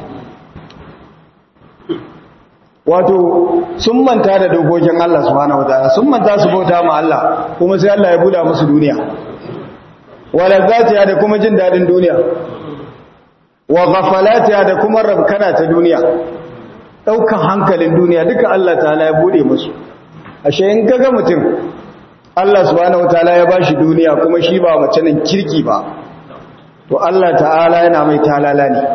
wato sun manta da dokokin Allah subhanahu wataala sun manta su bauta ma Allah kuma sai Allah ya buda musu duniya wala zatiya da kuma jin dadin duniya wa ghafalatiha da kuma rabkana ta duniya daukan hankalin duniya duka Allah ta'ala ya bude musu ashe in kaga mutum Allah subhanahu wataala ya bashi duniya kuma shi ba mace nan kirki ba to Allah ta'ala yana mai talala ne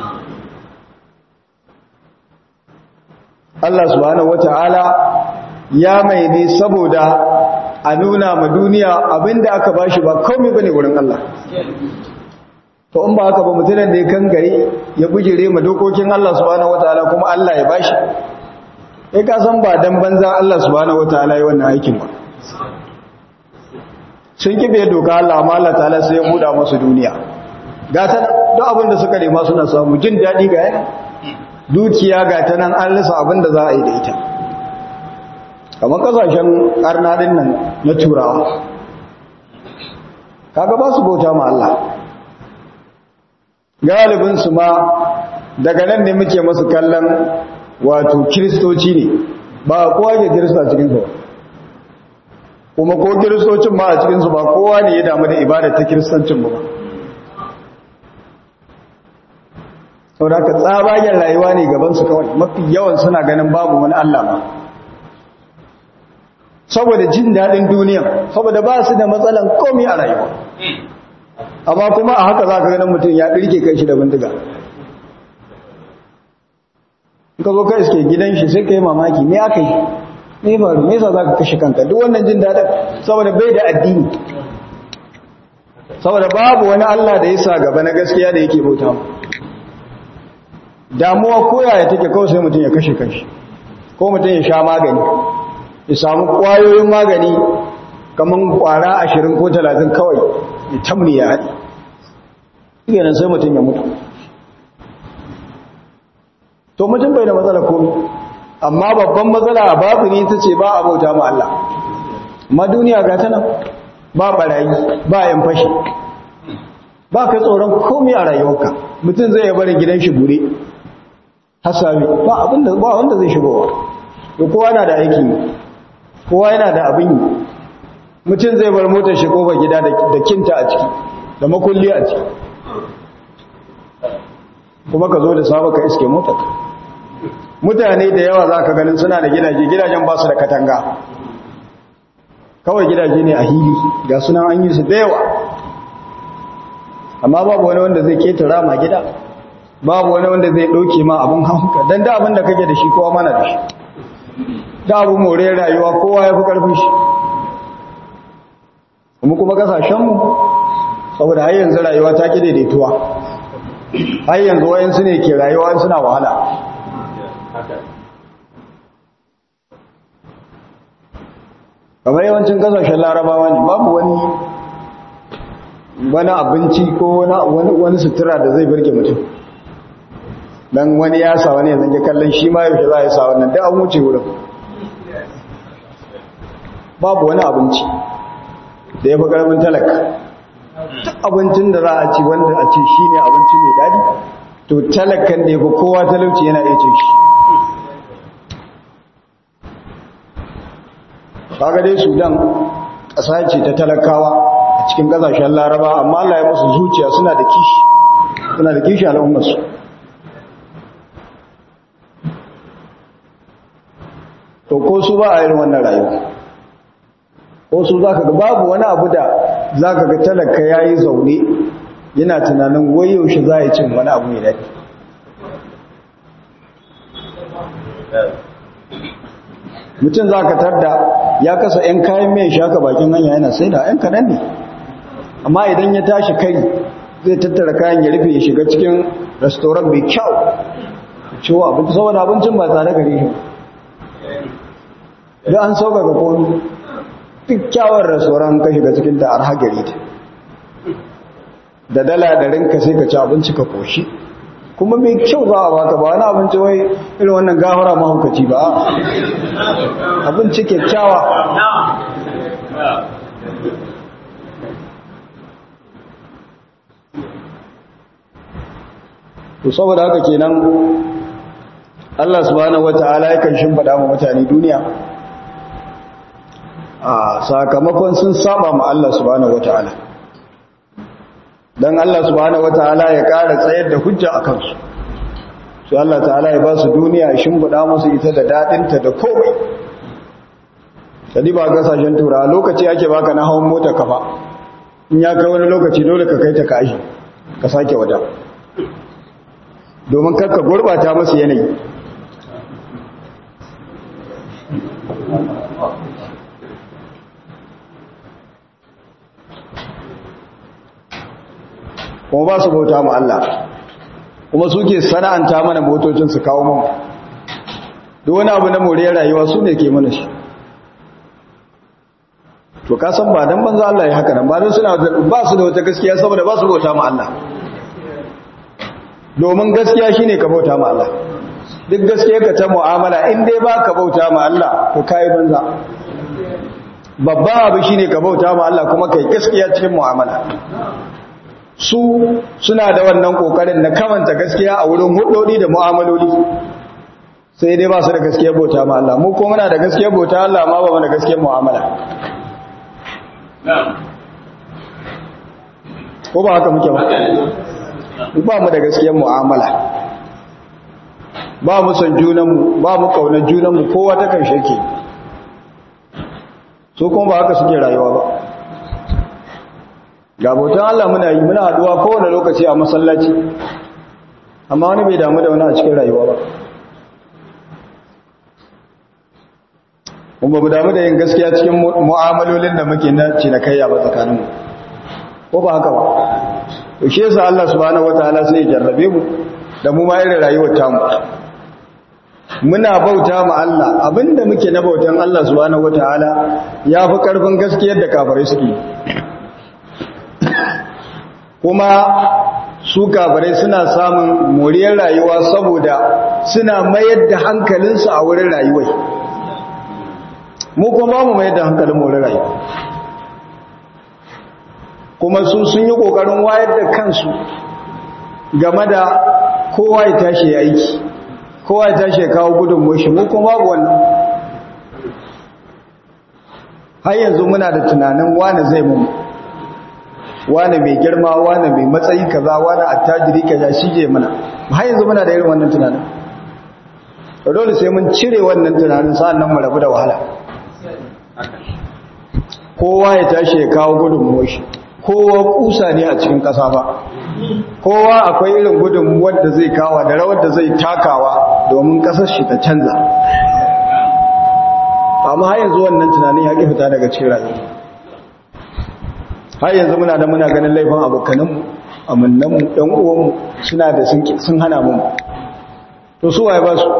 Allah subhanahu wataala ya mai ne saboda a nuna ma duniya abinda aka bashi ba komai bane wurin Allah to in ba haka ba mutumin da ya kangare ya bujire ma dokokin Allah subhanahu wataala kuma Allah ya bashi kai ka san ba dan banza Allah subhanahu wataala yi wannan aikin ba sun kibe doka Allah amma Allah ta'ala sai ya buɗa musu duniya ga ta duk abin da suka nema suna samu jin daɗi ga yana dukiya ga ta nan an rasa abin da za a yi da ita kamar kasashen ƙarnaɗin nan na turawa kaga ba su bauta ma Allah galibinsu ma daga nan ne muke masu kallon wato kiristoci ne ba kowa ke kirista cikinsu kuma ko kiristocin ma a cikinsu ba kowa ne ya damu da ibada ta kiristancin ba sau da ka tsabagen rayuwa ne gabansu kawai mafi yawan suna ganin babu wani Allah ma saboda jin daɗin duniya saboda ba su da matsalan komi a rayuwa amma kuma a haka za ka ganin mutum ya ɗirke kai shi da bindiga ka zo kai suke gidan shi sai ka yi mamaki me aka yi ne ba me yasa za ka kashe kanka duk wannan jin daɗin saboda bai da addini saboda babu wani Allah da ya sa gaba na gaskiya da yake bauta mu damuwa koyaya take kawai sai mutum ya kashe kanshi ko mutum ya sha magani ya samu kwayoyin magani kamar kwara ashirin ko talatin kawai ya tamni ya haɗi iganin sai mutum ya mutu to mutum bai da matsala komi amma babban matsala a babu ne ta ce ba a bauta ma Allah amma duniya ga tana ba barayi ba yan fashi ba ka tsoron komi a rayuwarka mutum zai barin gidan shi gure hasami ba abinda ba wanda zai shigowa to kowa na da aiki kowa yana da abin yi mutum zai bar motar shi kofar gida da kinta a ciki da makulli a ciki kuma ka zo da saba ka iske motar mutane da yawa za ka ganin suna da gidaje gidajen ba su da katanga kawai gidaje ne a hili ga suna an yi su da yawa amma babu wani wanda zai ketara ma gida babu wani wanda zai ɗauke ma abin hanka don da abin da kake da shi kowa mana da shi da abu more rayuwa kowa ya fi ƙarfin shi kuma kuma ƙasashenmu saboda har yanzu rayuwa ta ki daidaituwa har yanzu wayansu ne ke rayuwa suna wahala kamar yawancin ƙasashen larabawa ne babu wani wani abinci ko wani sutura da zai birge mutum dan wani ya sa wani yanzu ya kallon shi ma yaushe za a yi sa wannan da an wuce wurin babu wani abinci da ya fi ƙarfin talaka duk abincin da za a ci wanda a ce shi ne abinci mai daɗi to talakan da ya fi kowa talauci yana iya cin shi kaga dai sudan ƙasa ce ta talakawa a cikin ƙasashen laraba amma Allah ya musu zuciya suna da kishi suna da kishi al'ummarsu to ko su ba a yin wannan rayuwa ko su za ka ga babu wani abu da za ka ga talaka ya yi zaune yana tunanin wai yaushe za a yi cin wani abu mai daɗi mutum za ka tarda ya kasa 'yan kayan mai shaka bakin hanya yana sai da 'yan kaɗan ne amma idan ya tashi kai zai tattara kayan ya rufe ya shiga cikin restoran mai kyau cewa abinci saboda abincin ba tsare gare shi da an sauka ga komi duk kyawar restoran ka shiga cikin da arha gari ta da dala da rinka sai ka ci abinci ka koshi kuma mai kyau za a baka ba wani abinci wai irin wannan gafara mahaukaci ba abinci kyakkyawa to saboda haka kenan Allah subhanahu wata'ala yakan shimfada mu mutane duniya a sakamakon sun saba ma Allah subhanahu wata'ala dan Allah subhanahu wata'ala ya ƙara tsayar da hujja akan su sai Allah ta'ala ya ba su duniya ya shimfida musu ita da dadin ta da komai kadi ba gasashen tura lokaci ake baka na hawan mota kafa in ya kai wani lokaci dole ka kai ta kashi ka sake wata domin karka gurbata masu yanayi kuma ba su bauta mu Allah kuma suke sana'anta mana motocin su kawo mu duk wani abu na more rayuwa su ne ke mana shi to ka san ba dan banza Allah ya haka nan ba dan suna ba su da wata gaskiya saboda ba su bauta mu Allah domin gaskiya shine ka bauta ma Allah duk gaskiya ka ta mu'amala in dai ba ka bauta ma Allah to kai banza babba abu shine ka bauta ma Allah kuma kai gaskiya cikin mu'amala su suna da wannan kokarin na kamanta gaskiya a wurin hudodi da mu'amaloli sai dai ba su da gaskiyar bauta ma Allah mu ko muna da gaskiyar bauta Allah ma ba mu da gaskiyar mu'amala ko ba haka muke ba ba mu da gaskiyar mu'amala ba mu son junanmu ba mu kaunar junanmu kowa ta kan shake so kuma ba haka suke rayuwa ba ga bautan Allah muna yi muna haduwa kowane lokaci a masallaci amma wani bai damu da wani a cikin rayuwa ba kuma mu damu da yin gaskiya cikin mu'amalolin da muke na cinikayya ba tsakaninmu ko ba haka ba to shi yasa Allah subhanahu wataala sai ya jarrabe mu da mu ma irin rayuwar tamu muna bauta ma Allah abinda muke na bautan Allah subhanahu wataala yafi karfin gaskiyar da kafirai suke kuma su kafirai suna samun moriyar rayuwa saboda suna mayar da hankalinsu a wurin rayuwai mu kuma mu mayar da hankalin wurin rayuwa kuma su sun yi ƙoƙarin wayar da kansu game da kowa ya tashi ya aiki kowa ya tashi ya kawo gudun moshi mu kuma babu wannan har yanzu muna da tunanin wane zai mu wane mai girma wane mai matsayi kaza wane attajiri kaza shi je mana har yanzu muna da irin wannan tunanin dole sai mun cire wannan tunanin sa'an nan mu rabu da wahala kowa ya tashi ya kawo gudun moshi kowa kusa ne a cikin ƙasa ba kowa akwai irin gudun wadda zai kawa da rawar da zai takawa domin ƙasar shi ta canza amma har yanzu wannan tunanin ya ƙi fita daga cikin rayuwa har yanzu muna da muna ganin laifin abokananmu amannanmu ɗan uwanmu suna da sun hana mu to su waye ba su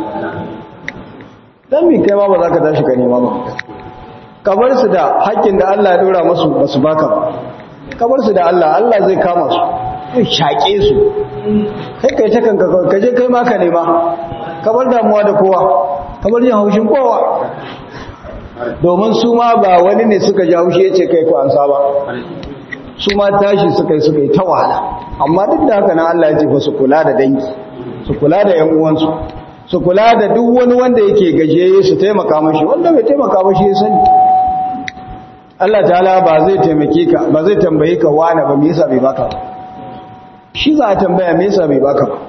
dan mi kai ma ba za ka tashi ka nema ba kamar su da haƙƙin da Allah ya ɗora masu ba su baka ba kamar su da Allah Allah zai kama su zai shaƙe su kai kai ta kanka kawai kaje kai ma ka nema kamar damuwa da kowa kamar yin haushin kowa domin su ma ba wani ne suka ji haushi ya ce kai ku an saba su ma tashi suka yi suka yi ta wahala amma duk da haka na Allah ya ce fa su kula da dangi su kula da yan uwansu su kula da duk wani wanda yake gajiyayye su taimaka mashi wanda bai taimaka mashi ya sani Allah ta'ala ba zai taimake ka ba zai tambaye ka wani ba me yasa bai baka ba shi za a tambaya me yasa bai baka ba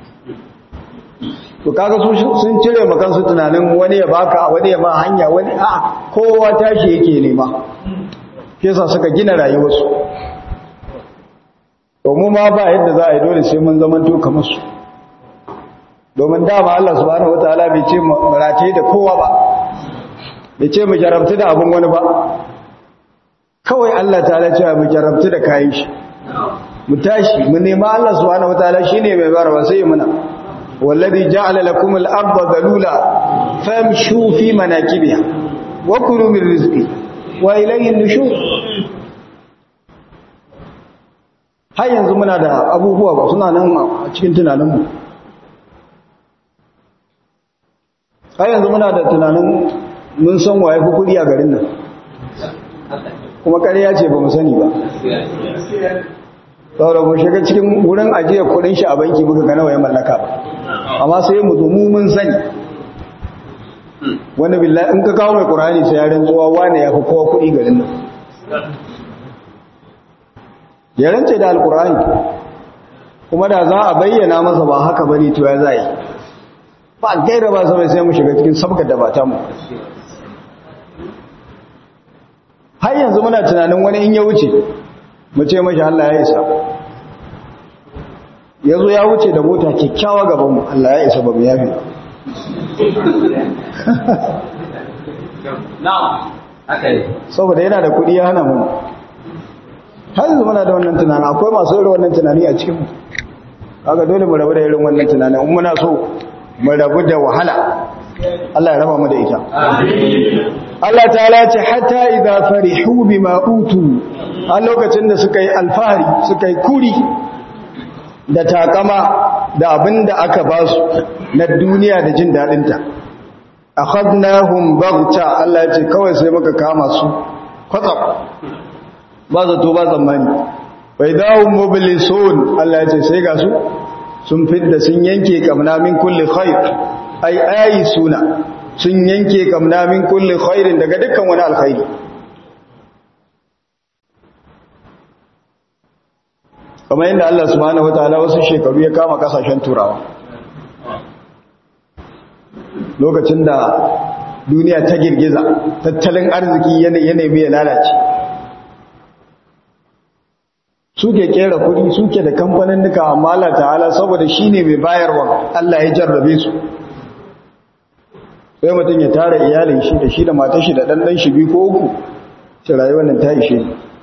to kaga su sun cire ma kansu tunanin wani ya baka wani ya ma hanya wani a kowa tashi yake nema shi yasa suka gina rayuwarsu to mu ma ba yadda za a yi dole sai mun zamanto kamar su domin dama Allah subhanahu wataala bai ce mu rataye da kowa ba bai ce mu jarabtu da abin wani ba kawai Allah ta'ala ce mu jarabtu da kayan shi mu tashi mu nema Allah subhanahu wataala shine mai barwa sai muna wallazi ja'ala lakum al-ardha dalula famshu fi manakibiha wa kulu min rizqi wa ilayhi an-nushur har yanzu muna da abubuwa ba suna nan a cikin tunaninmu har yanzu muna da tunanin mun san waye kudi a garin nan kuma ƙarya ce ba mu sani ba saboda mu shiga cikin wurin ajiyar kudin shi a banki muka ga nawa ya mallaka ba amma sai mu zo mu mun sani wani billahi in ka kawo mai qur'ani sai ya rantsuwa wane ya fi kowa kudi garin nan ya rance da alqur'ani kuma da za a bayyana masa ba haka bane to ya zai ba gaira ba sai sai mu shiga cikin sabgar da ba ta mu har yanzu muna tunanin wani in ya wuce mu ce mashi Allah ya isa ya zo ya wuce da mota kyakkyawa gabanmu Allah ya isa ba mu yafi saboda yana da kuɗi ya hana mu har yanzu muna da wannan tunanin akwai masu irin wannan tunani a cikinmu haka dole mu rabu da irin wannan tunanin in muna so mu rabu da wahala Allah ya raba mu da ita Allah ta'ala ce hatta idza farihu bima utu a lokacin da suka yi alfahari suka yi kuri da takama da abin da aka ba su na duniya da jin daɗinta akhadnahum baghta Allah ya ce kawai sai muka kama su kwatsam ba zato ba tsammani bai dawo mobilisun Allah ya ce sai ga su sun fidda sun yanke kamna min kulli khair ai ayi suna sun yanke kamna min kulli khairin daga dukkan wani alkhairi kamar yadda Allah subhanahu wataala wasu shekaru ya kama kasashen turawa lokacin da duniya ta girgiza tattalin arziki yanayi mai lalace suke kera kudi suke da kamfanin duka amma Allah ta'ala saboda shine mai bayarwa Allah ya jarrabe su sai mutum ya tara iyalin shi da shi da matar shi da ɗanɗan shi biyu ko uku shi rayuwar nan ta ishe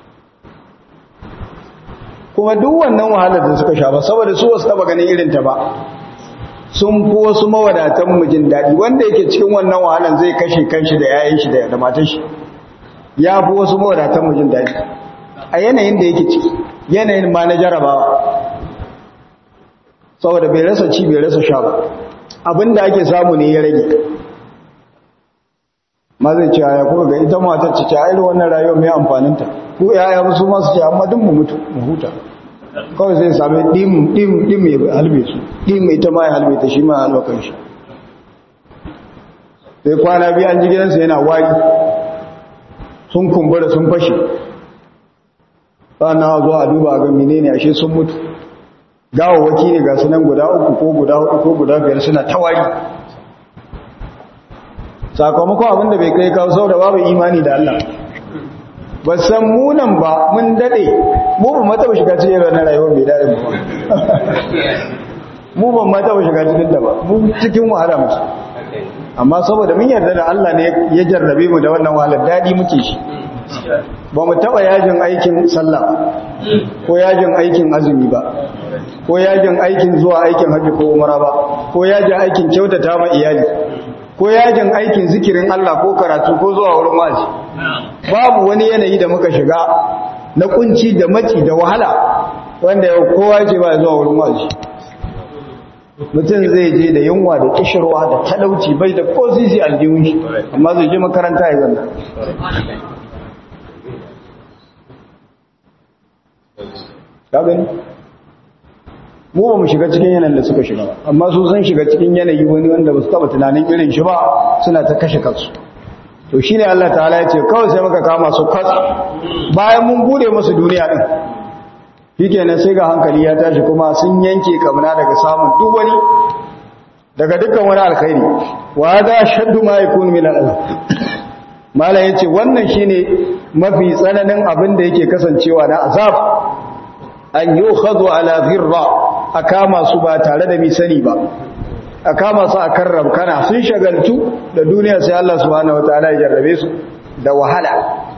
kuma duk wannan wahalar da suka sha ba saboda su wasu taba ganin irin ta ba sun fi wasu mawadatan mu jin daɗi wanda yake cikin wannan wahalar zai kashe kanshi da yayin shi da matar shi ya fi wasu mawadatan mu jin daɗi a yanayin da yake ciki yanayin ma na jarabawa saboda bai rasa ci bai rasa sha ba abinda ake samu ne ya rage ma zai ce ya kuka ga ita matar ce a irin wannan rayuwar mai amfaninta ko yaya musu masu ce amma duk mu mutu mu huta kawai zai sami dim dim dim ya halbe su dim ita ma ya halbe ta shi ma halba kan shi sai kwana biyu an ji gidansa yana wari sun kumbura sun fashe na zuwa a duba ga menene ashe sun mutu gawawaki ne ga sunan guda uku ko guda hudu ko guda biyar suna tawari sakamakon abinda bai kai kawo sau da babu imani da Allah ba san munan ba mun dade mu ba mata ba shiga cikin ranar rayuwar mai daɗin ba mu ban mata ba shiga cikin da ba mu cikin wahala musu amma saboda mun yarda da Allah ne ya jarrabe mu da wannan wahalar daɗi muke shi ba mu taɓa yajin aikin sallah ko yajin aikin azumi ba ko yajin aikin zuwa aikin hajji ko umara ba ko yajin aikin kyautata ma iyali ko yajin aikin zikirin Allah ko karatu ko zuwa wurin wazi babu wani yanayi da muka shiga na kunci da maci da wahala wanda yau kowa ce ba zuwa wurin wazi mutum zai je da yunwa da kishirwa da talauci bai da ko zizi aljihun shi amma zai je makaranta ya zanna ka gani mu ba mu shiga cikin yanayin da suka shiga amma su sun shiga cikin yanayi wani wanda ba su taba tunanin irin shi ba suna ta kashe kansu to shine Allah ta'ala ya ce kawai sai muka kama su kwatsa bayan mun bude musu duniya din shikenan sai ga hankali ya tashi kuma sun yanke kamna daga samun duk wani daga dukkan wani alkhairi wa da shaddu ma yakun min al mala yace wannan shine mafi tsananin abin da yake kasancewa na azab an yukhadhu ala dhirra a kama su ba tare da misani ba a kama su a kan rabkana sun shagaltu da duniya sai Allah subhanahu wataala ya jarrabe su da wahala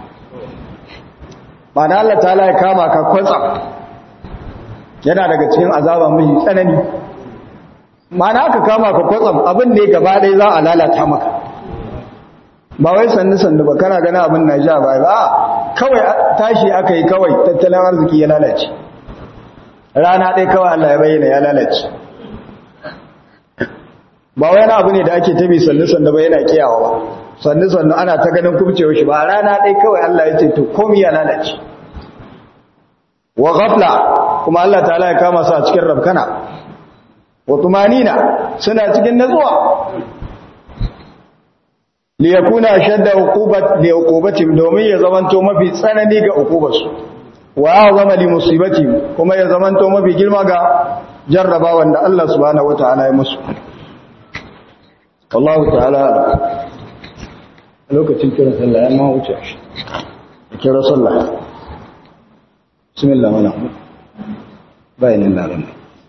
mana Allah ta'ala ya kama ka kwatsa yana daga cikin azaba mai tsanani mana aka kama ka kwatsam abin da ya gaba ɗaya za a lalata maka ba wai sannu sannu ba kana gana abin na ja ba ba kawai tashi aka yi kawai tattalin arziki ya lalace rana ɗaya kawai Allah ya bayyana ya lalace ba wai na abu ne da ake tabi sannu-sannu ba yana kiyawa ba sannu-sannu ana ta ganin kubcewa shi ba rana ɗaya kawai Allah ya ce to komi ya lalace wa ghafla kuma Allah ta'ala ya kama su a cikin rabkana wa tumanina suna cikin natsuwa li yakuna shadda uqubat li uqubatim domin ya zamanto mafi tsanani ga uqubarsu wa azama li musibati kuma ya zamanto mafi girma ga jarrabawan da Allah subhanahu wataala ya musu wallahu ta'ala lokacin kira sallah ya ma wuce shi kira sallah bismillah mana bayanin laran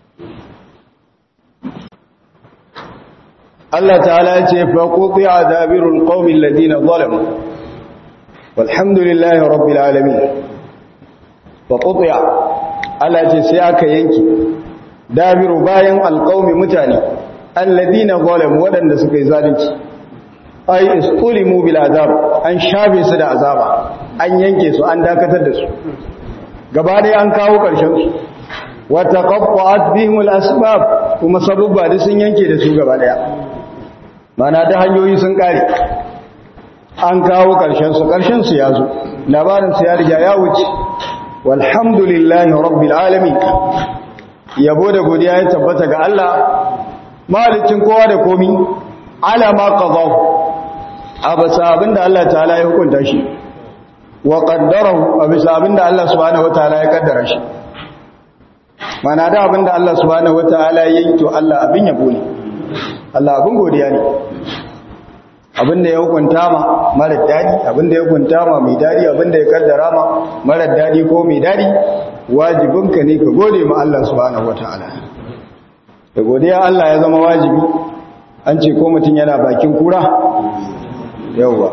Allah ta'ala ya ce fa quti'a dabirul qaumil ladina zalamu walhamdulillahi rabbil alamin fa quti'a Allah ce sai aka yanki dabiru bayan alqaumi mutane alladina zalamu wadanda suka yi zalunci ay istulimu bil azab an shafe su da azaba an yanke su an dakatar da su gaba dai an kawo karshen su wa taqaffa'at bihim al asbab kuma sabubba da sun yanke da su gaba daya mana da hanyoyi sun kare an kawo karshen su karshen su ya zo labarin su ya riga ya wuce walhamdulillahi rabbil alamin yabo da godiya ya tabbata ga Allah malicin kowa da komi ala ma qadahu abasa abinda Allah ta'ala ya hukunta shi wa qaddarahu abisa abinda Allah subhanahu wataala ya kaddara shi mana da abinda Allah subhanahu wataala ya yi to Allah abin yabo ne Allah abin godiya ne abinda ya hukunta ma mara dadi abinda ya hukunta ma mai dadi abinda ya kaddara ma mara dadi ko mai dadi wajibinka ne ka gode ma Allah subhanahu wataala da godiya Allah ya zama wajibi an ce ko mutum yana bakin kura yauwa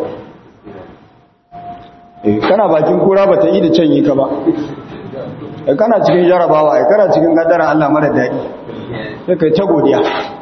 eh kana bakin kura bata yi da canyi ka ba eh kana cikin jarabawa eh kana cikin kaddara Allah mara dadi sai kai ta godiya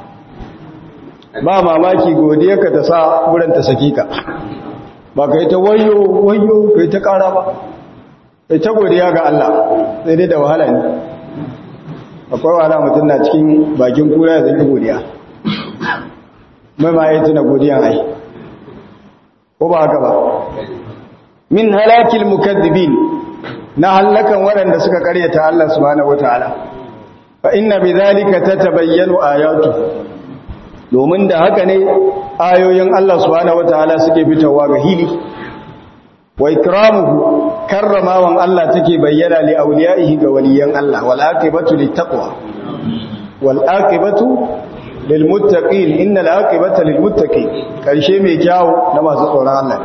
ba mamaki godiya ka ta sa wurin ta saki ka ba kai ta wayo wayo kai ta kara ba kai ta godiya ga Allah sai dai da wahala ne akwai wahala mutum na cikin bakin kura ya zai godiya mai ma yi tuna godiyan ai ko ba haka ba min halakil mukaddibin na halakan waɗanda suka karyata Allah subhanahu wataala fa inna bidhalika tatabayyanu ayatu domin da haka ne ayoyin Allah subhanahu wataala suke fitowa ga hili wa ikramuhu karramawan Allah take bayyana li awliyaihi ga waliyan Allah wal aqibatu littaqwa wal aqibatu lil muttaqin innal aqibata lil muttaqin karshe mai kyawu na masu tsoron Allah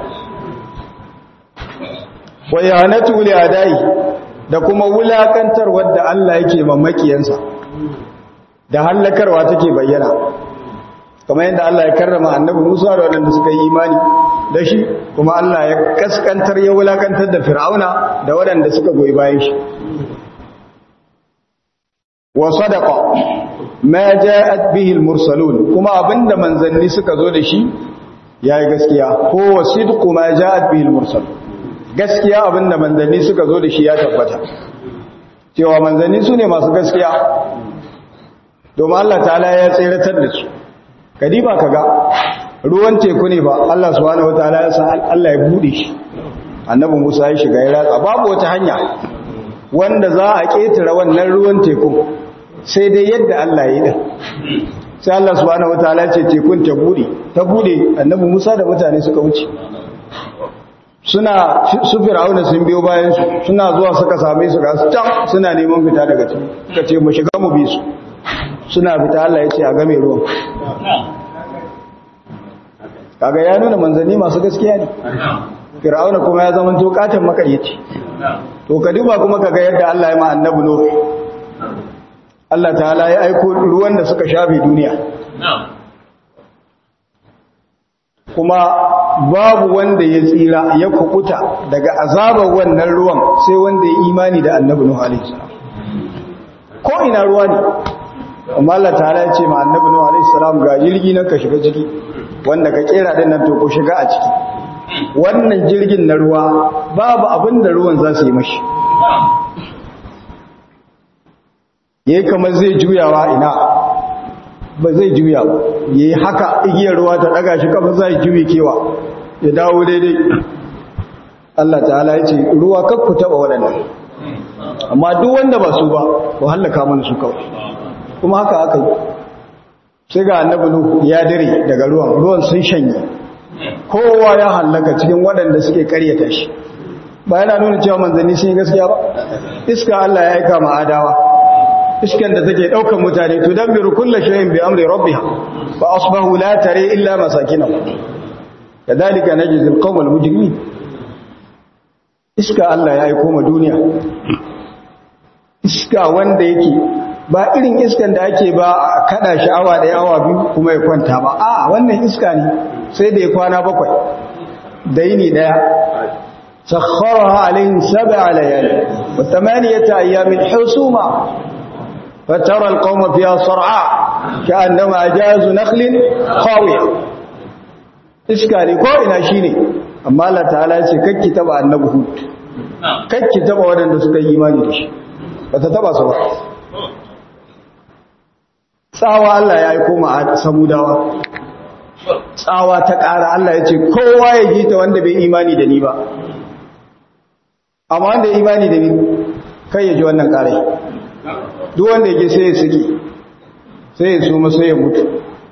wa yahanatu li adai da kuma wulakantar wadda Allah yake mamakiyansa da hallakarwa take bayyana kamar yadda Allah ya karrama annabi Musa da waɗanda suka yi imani da shi kuma Allah ya kaskantar ya wulakantar da Fir'auna da waɗanda suka goyi bayan shi wa sadaqa ma ja'at bihi al-mursalun kuma abinda manzanni suka zo da shi yayi gaskiya ko wasidqu ma ja'at bihi al-mursal gaskiya abinda manzanni suka zo da shi ya tabbata cewa manzanni su ne masu gaskiya domin Allah ta'ala ya tseratar da su kadiba kaga ruwan teku ne ba Allah subhanahu wataala ya san Allah ya bude shi annabi Musa ya shiga ya ratsa babu wata hanya wanda za a ketare wannan ruwan teku sai dai yadda Allah ya yi din sai Allah subhanahu wataala ya ce tekun ta bude ta bude annabi Musa da mutane suka wuce suna su fir'auna sun biyo bayan su suna zuwa suka same su ga su can suna neman fita daga ciki suka ce mu shiga mu bi su suna fita Allah ya ce a game ruwan kaga ya nuna manzanni masu gaskiya ne fir'auna kuma ya zama to katon makaryaci to ka duba kuma kaga yadda Allah ya ma annabi no Allah ta'ala ya aiko ruwan da suka shafe duniya kuma babu wanda ya tsira ya kukuta daga azabar wannan ruwan sai wanda ya imani da annabi nuhu alaihi salam ko ina ruwa ne amma Allah ta'ala ya ce ma annabi nuhu alaihi salam ga jirgi nan ka shiga ciki wanda ka kera din nan to ko shiga a ciki wannan jirgin na ruwa babu abin da ruwan za su yi mashi yayi kamar zai juyawa ina ba zai juya ba yayi haka igiyar ruwa ta daga shi kafa zai juye kewa ya dawo daidai Allah ta'ala ya ce ruwa kakku taba waɗannan amma duk wanda ba su ba ko hallaka mana su kawai kuma haka aka yi sai ga annabi nuhu ya dire daga ruwan ruwan sun shanye kowa ya hallaka cikin waɗanda suke karyata shi ba yana nuna cewa manzanni sun yi gaskiya ba iska Allah ya aika ma adawa iskan da take daukan mutane to dambiru kullu shay'in bi amri rabbiha fa asbahu la tare illa masakinahum kadhalika najzi alqawm almujrimin iska Allah ya aika ma duniya iska wanda yake ba irin iskan da ake ba a kada shi awa daya awa biyu kuma ya kwanta ba a wannan iska ne sai da ya kwana bakwai da yini daya sakharaha alaihim sab'a layali wa thamaniyata ayamin husuma فترى القوم فيها صرعاء كأنما أجاز نخل خاوية iskali ko ina shine amma Allah ta'ala ya ce kakki taba annabi hud kakki taba wadanda suka yi imani da shi bata taba su ba tsawa Allah ya yi koma a samudawa tsawa ta ƙara Allah ya ce kowa ya ji ta wanda bai imani da ni ba amma wanda ya imani da ni kai ya ji wannan ƙarai duk wanda ya sai ya suke sai ya suma sai ya mutu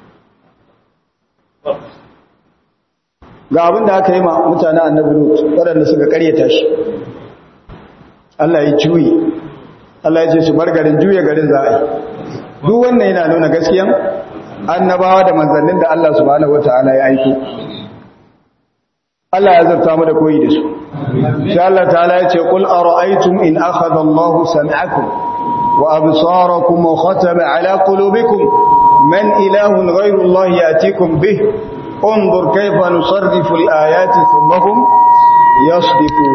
ga abin da aka yi ma mutane annabi lut waɗanda suka karyata shi Allah ya juyi Allah ya ce su bar garin juya garin za a yi duk wannan yana nuna gaskiyan annabawa da manzannin da Allah subhanahu wataala ya aiko Allah ya zarta mu da koyi da su sai Allah ta'ala ya ce qul ara'aytum in akhadha Allahu sam'akum wa absarakum wa khatama ala qulubikum man ilahun ghayru Allah yatikum bih انظر كيف نصرف الآيات ثم هم يصدفون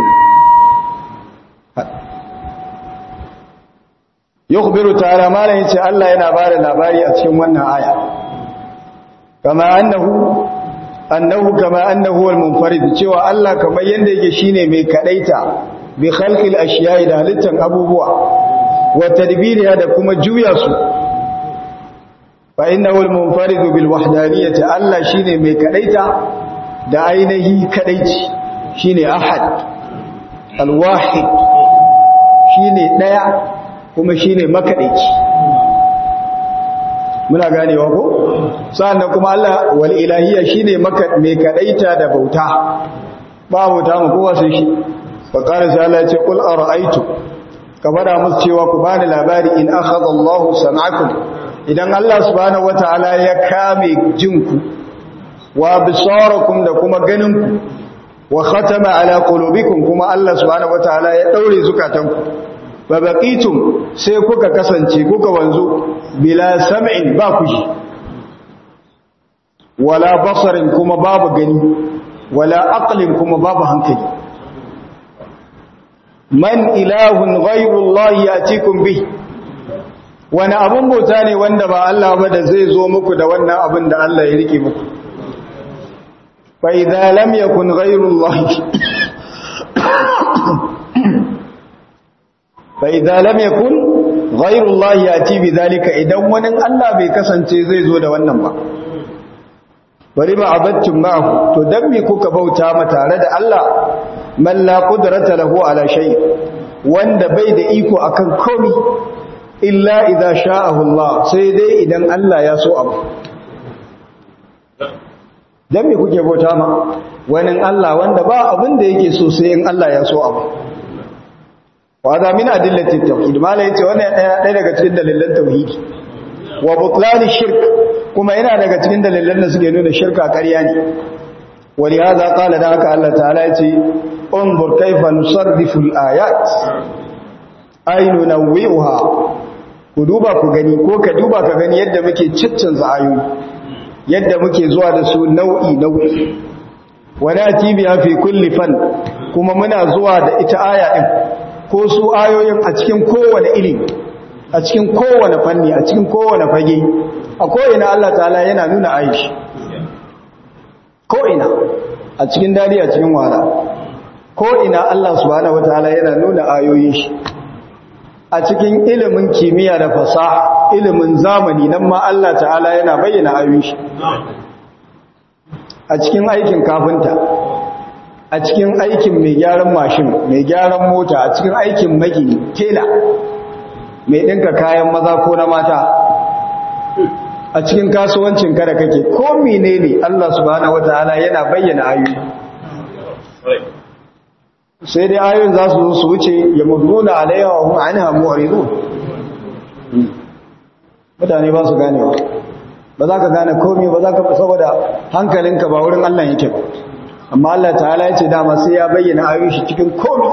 يخبر تعالى ما لا يتي الله yana bada labari a cikin wannan aya kama annahu annahu kama annahu al-munfarid cewa Allah kamar yanda yake shine mai kadaita bi khalqil ashiya'i da halittan abubuwa wa tadbiriha da kuma juya su fa innahu al-munfarid bil wahdaniyyati Allah shine mai kadaita da ainihi kadaici shine ahad al-wahid shine daya kuma shine makadaici muna ganewa ko sannan kuma Allah wal ilahiyya shine maka mai kadaita da bauta ba bauta mu kowa sai shi fa qala sai Allah ya ce qul ara'aytu ka fada musu cewa ku bani labari in akhadha Allahu sam'akum idan Allah subhanahu wataala ya kame jinku wa bisarakum da kuma ganinku wa khatama ala qulubikum kuma Allah subhanahu wataala ya daure zukatanku fa baqitum sai kuka kasance kuka wanzu bila sam'in ba ku ji wala basarin kuma babu gani wala aqlin kuma babu hankali man ilahun ghayru Allah yatikum bih wani abun bauta ne wanda ba Allah ba da zai zo muku da wannan abin da Allah ya rike muku fa idza lam yakun ghayru Allah fa idza lam yakun ghayru Allah yati bi zalika idan wani Allah bai kasance zai zo da wannan ba bari ba abattum ma'ahu to dan me kuka bauta ma tare da Allah man la qudrata lahu ala shay wanda bai da iko akan komai illa idza sha'ahu Allah sai dai idan Allah ya so abu dan me kuke bauta ma wani Allah wanda ba abin da yake so sai in Allah ya so abu wa da min adillati tauhid mala yace wannan ɗaya daga cikin dalilan tauhidi wa butlan shirk kuma yana daga cikin dalilan da suke nuna shirka ƙarya ne wali hada qala da haka Allah ta'ala yace unzur kayfa nusarrifu al-ayat ay nunawwi'uha ku duba ku gani ko ka duba ka gani yadda muke ciccanza ayoyi yadda muke zuwa da su nau'i nau'i wala tibiya fi kulli fan kuma muna zuwa da ita aya din ko su ayoyin a cikin kowane iri a cikin kowane fanni a cikin kowane fage a ko'ina Allah ta'ala yana nuna aishi ko'ina a cikin dadi a cikin wara ko'ina Allah subhanahu wataala yana nuna ayoyin shi a cikin ilimin kimiyya da fasaha ilimin zamani nan ma Allah ta'ala yana bayyana ayoyin shi a cikin aikin kafinta a cikin aikin mai gyaran mashin mai gyaran mota a cikin aikin magini tela mai ɗinka kayan maza ko na mata a cikin kasuwancin kada kake ko menene Allah subhanahu wataala yana bayyana ayoyi sai dai ayoyin za su zo su wuce ya muduna alaiha wa hum anha mu'ridun mutane ba su ganewa ba za ka gane komai ba za ka saboda hankalinka ba wurin Allah yake ba amma Allah ta'ala ya ce dama sai ya bayyana ayoyin shi cikin komai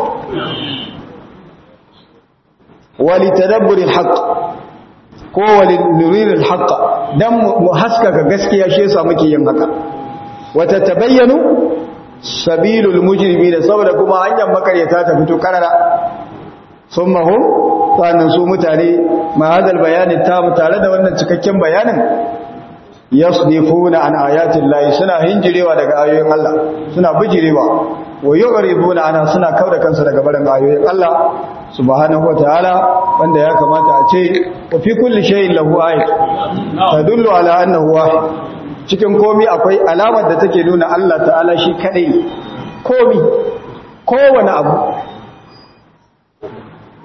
wali tadabburil haqq ko wali nuriril haqq dan mu haskaka gaskiya shi yasa muke yin haka wata tabayyanu sabilul mujrimina saboda kuma hanyar makaryata ta fito karara summa hum sannan su mutane ma hadal bayanin ta tare da wannan cikakken bayanin yasdifuna an ayatin lahi suna hinjirewa daga ayoyin Allah suna bijirewa wa yu'ribuna ana suna kauda kansu daga barin ayoyin Allah subhanahu wataala wanda ya kamata a ce wa fi kulli shay'in lahu ayat tadullu ala annahu wahid cikin komi akwai alamar da take nuna Allah ta'ala shi kadai komi kowane abu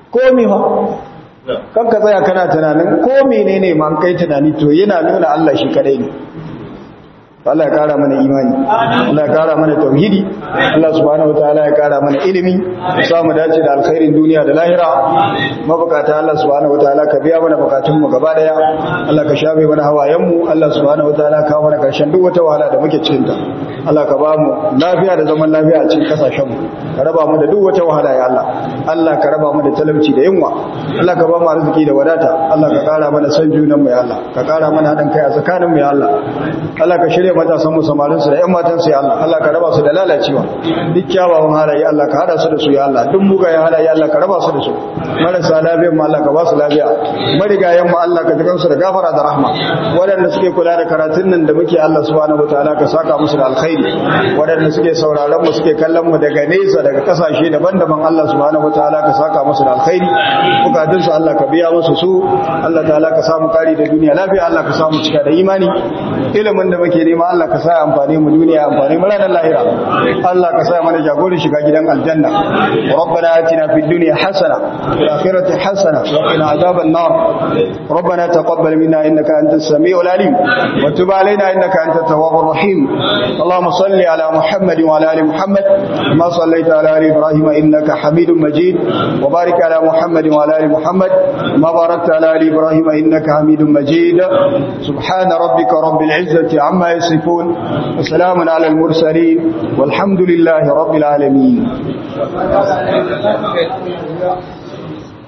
komi ha kan ka tsaya kana tunanin ko menene ma kai tunani to yana nuna Allah shi kadai ne Allah ya kara mana imani Allah ya kara mana tauhidi Allah subhanahu wataala ya kara mana ilimi sa mu dace da alkhairin duniya da lahira mabukata Allah subhanahu wataala ka biya mana bukatun mu gaba daya Allah ka shafe mana hawayen mu Allah subhanahu wataala ka mana karshen duk wata wahala da muke cikin ta Allah ka ba mu lafiya da zaman lafiya a cikin kasashen mu ka raba mu da duk wata wahala ya Allah Allah ka raba mu da talauci da yunwa Allah ka ba mu arziki da wadata Allah ka kara mana san junan mu ya Allah ka kara mana hadin kai a tsakanin mu ya Allah Allah ka shirya matasan mu samarin su da ƴan matan su ya Allah Allah ka raba su da lalacewa duk kyawawan halaye Allah ka hada su da su ya Allah duk mugayen halaye Allah ka raba su da su marasa lafiyar mu Allah ka ba su lafiya marigayen mu Allah ka jikan su da gafara da rahma waɗanda suke kula da karatun nan da muke Allah subhanahu wataala ka saka musu da alkhairi waɗanda suke sauraron mu suke kallon mu daga nesa daga kasashe daban-daban Allah subhanahu wataala ka saka musu da alkhairi bukatun su Allah ka biya musu su Allah ta'ala ka samu kari da duniya lafiya Allah ka samu cika da imani ilimin da muke nema Allah ka sa amfani mu duniya amfani mu ranar lahira Allah ka sa mana jagorin shiga gidan aljanna rabbana atina fid dunya hasana fil akhirati hasana wa qina adhaban nar rabbana taqabbal minna innaka antas samiul alim wa tub alaina innaka antat tawwabur rahim اللهم صل على محمد وعلى ال محمد كما صليت على ال ابراهيم انك حميد مجيد وبارك على محمد وعلى ال محمد كما باركت على ال ابراهيم انك حميد مجيد سبحان ربك رب العزه عما يصفون وسلام على المرسلين والحمد لله رب العالمين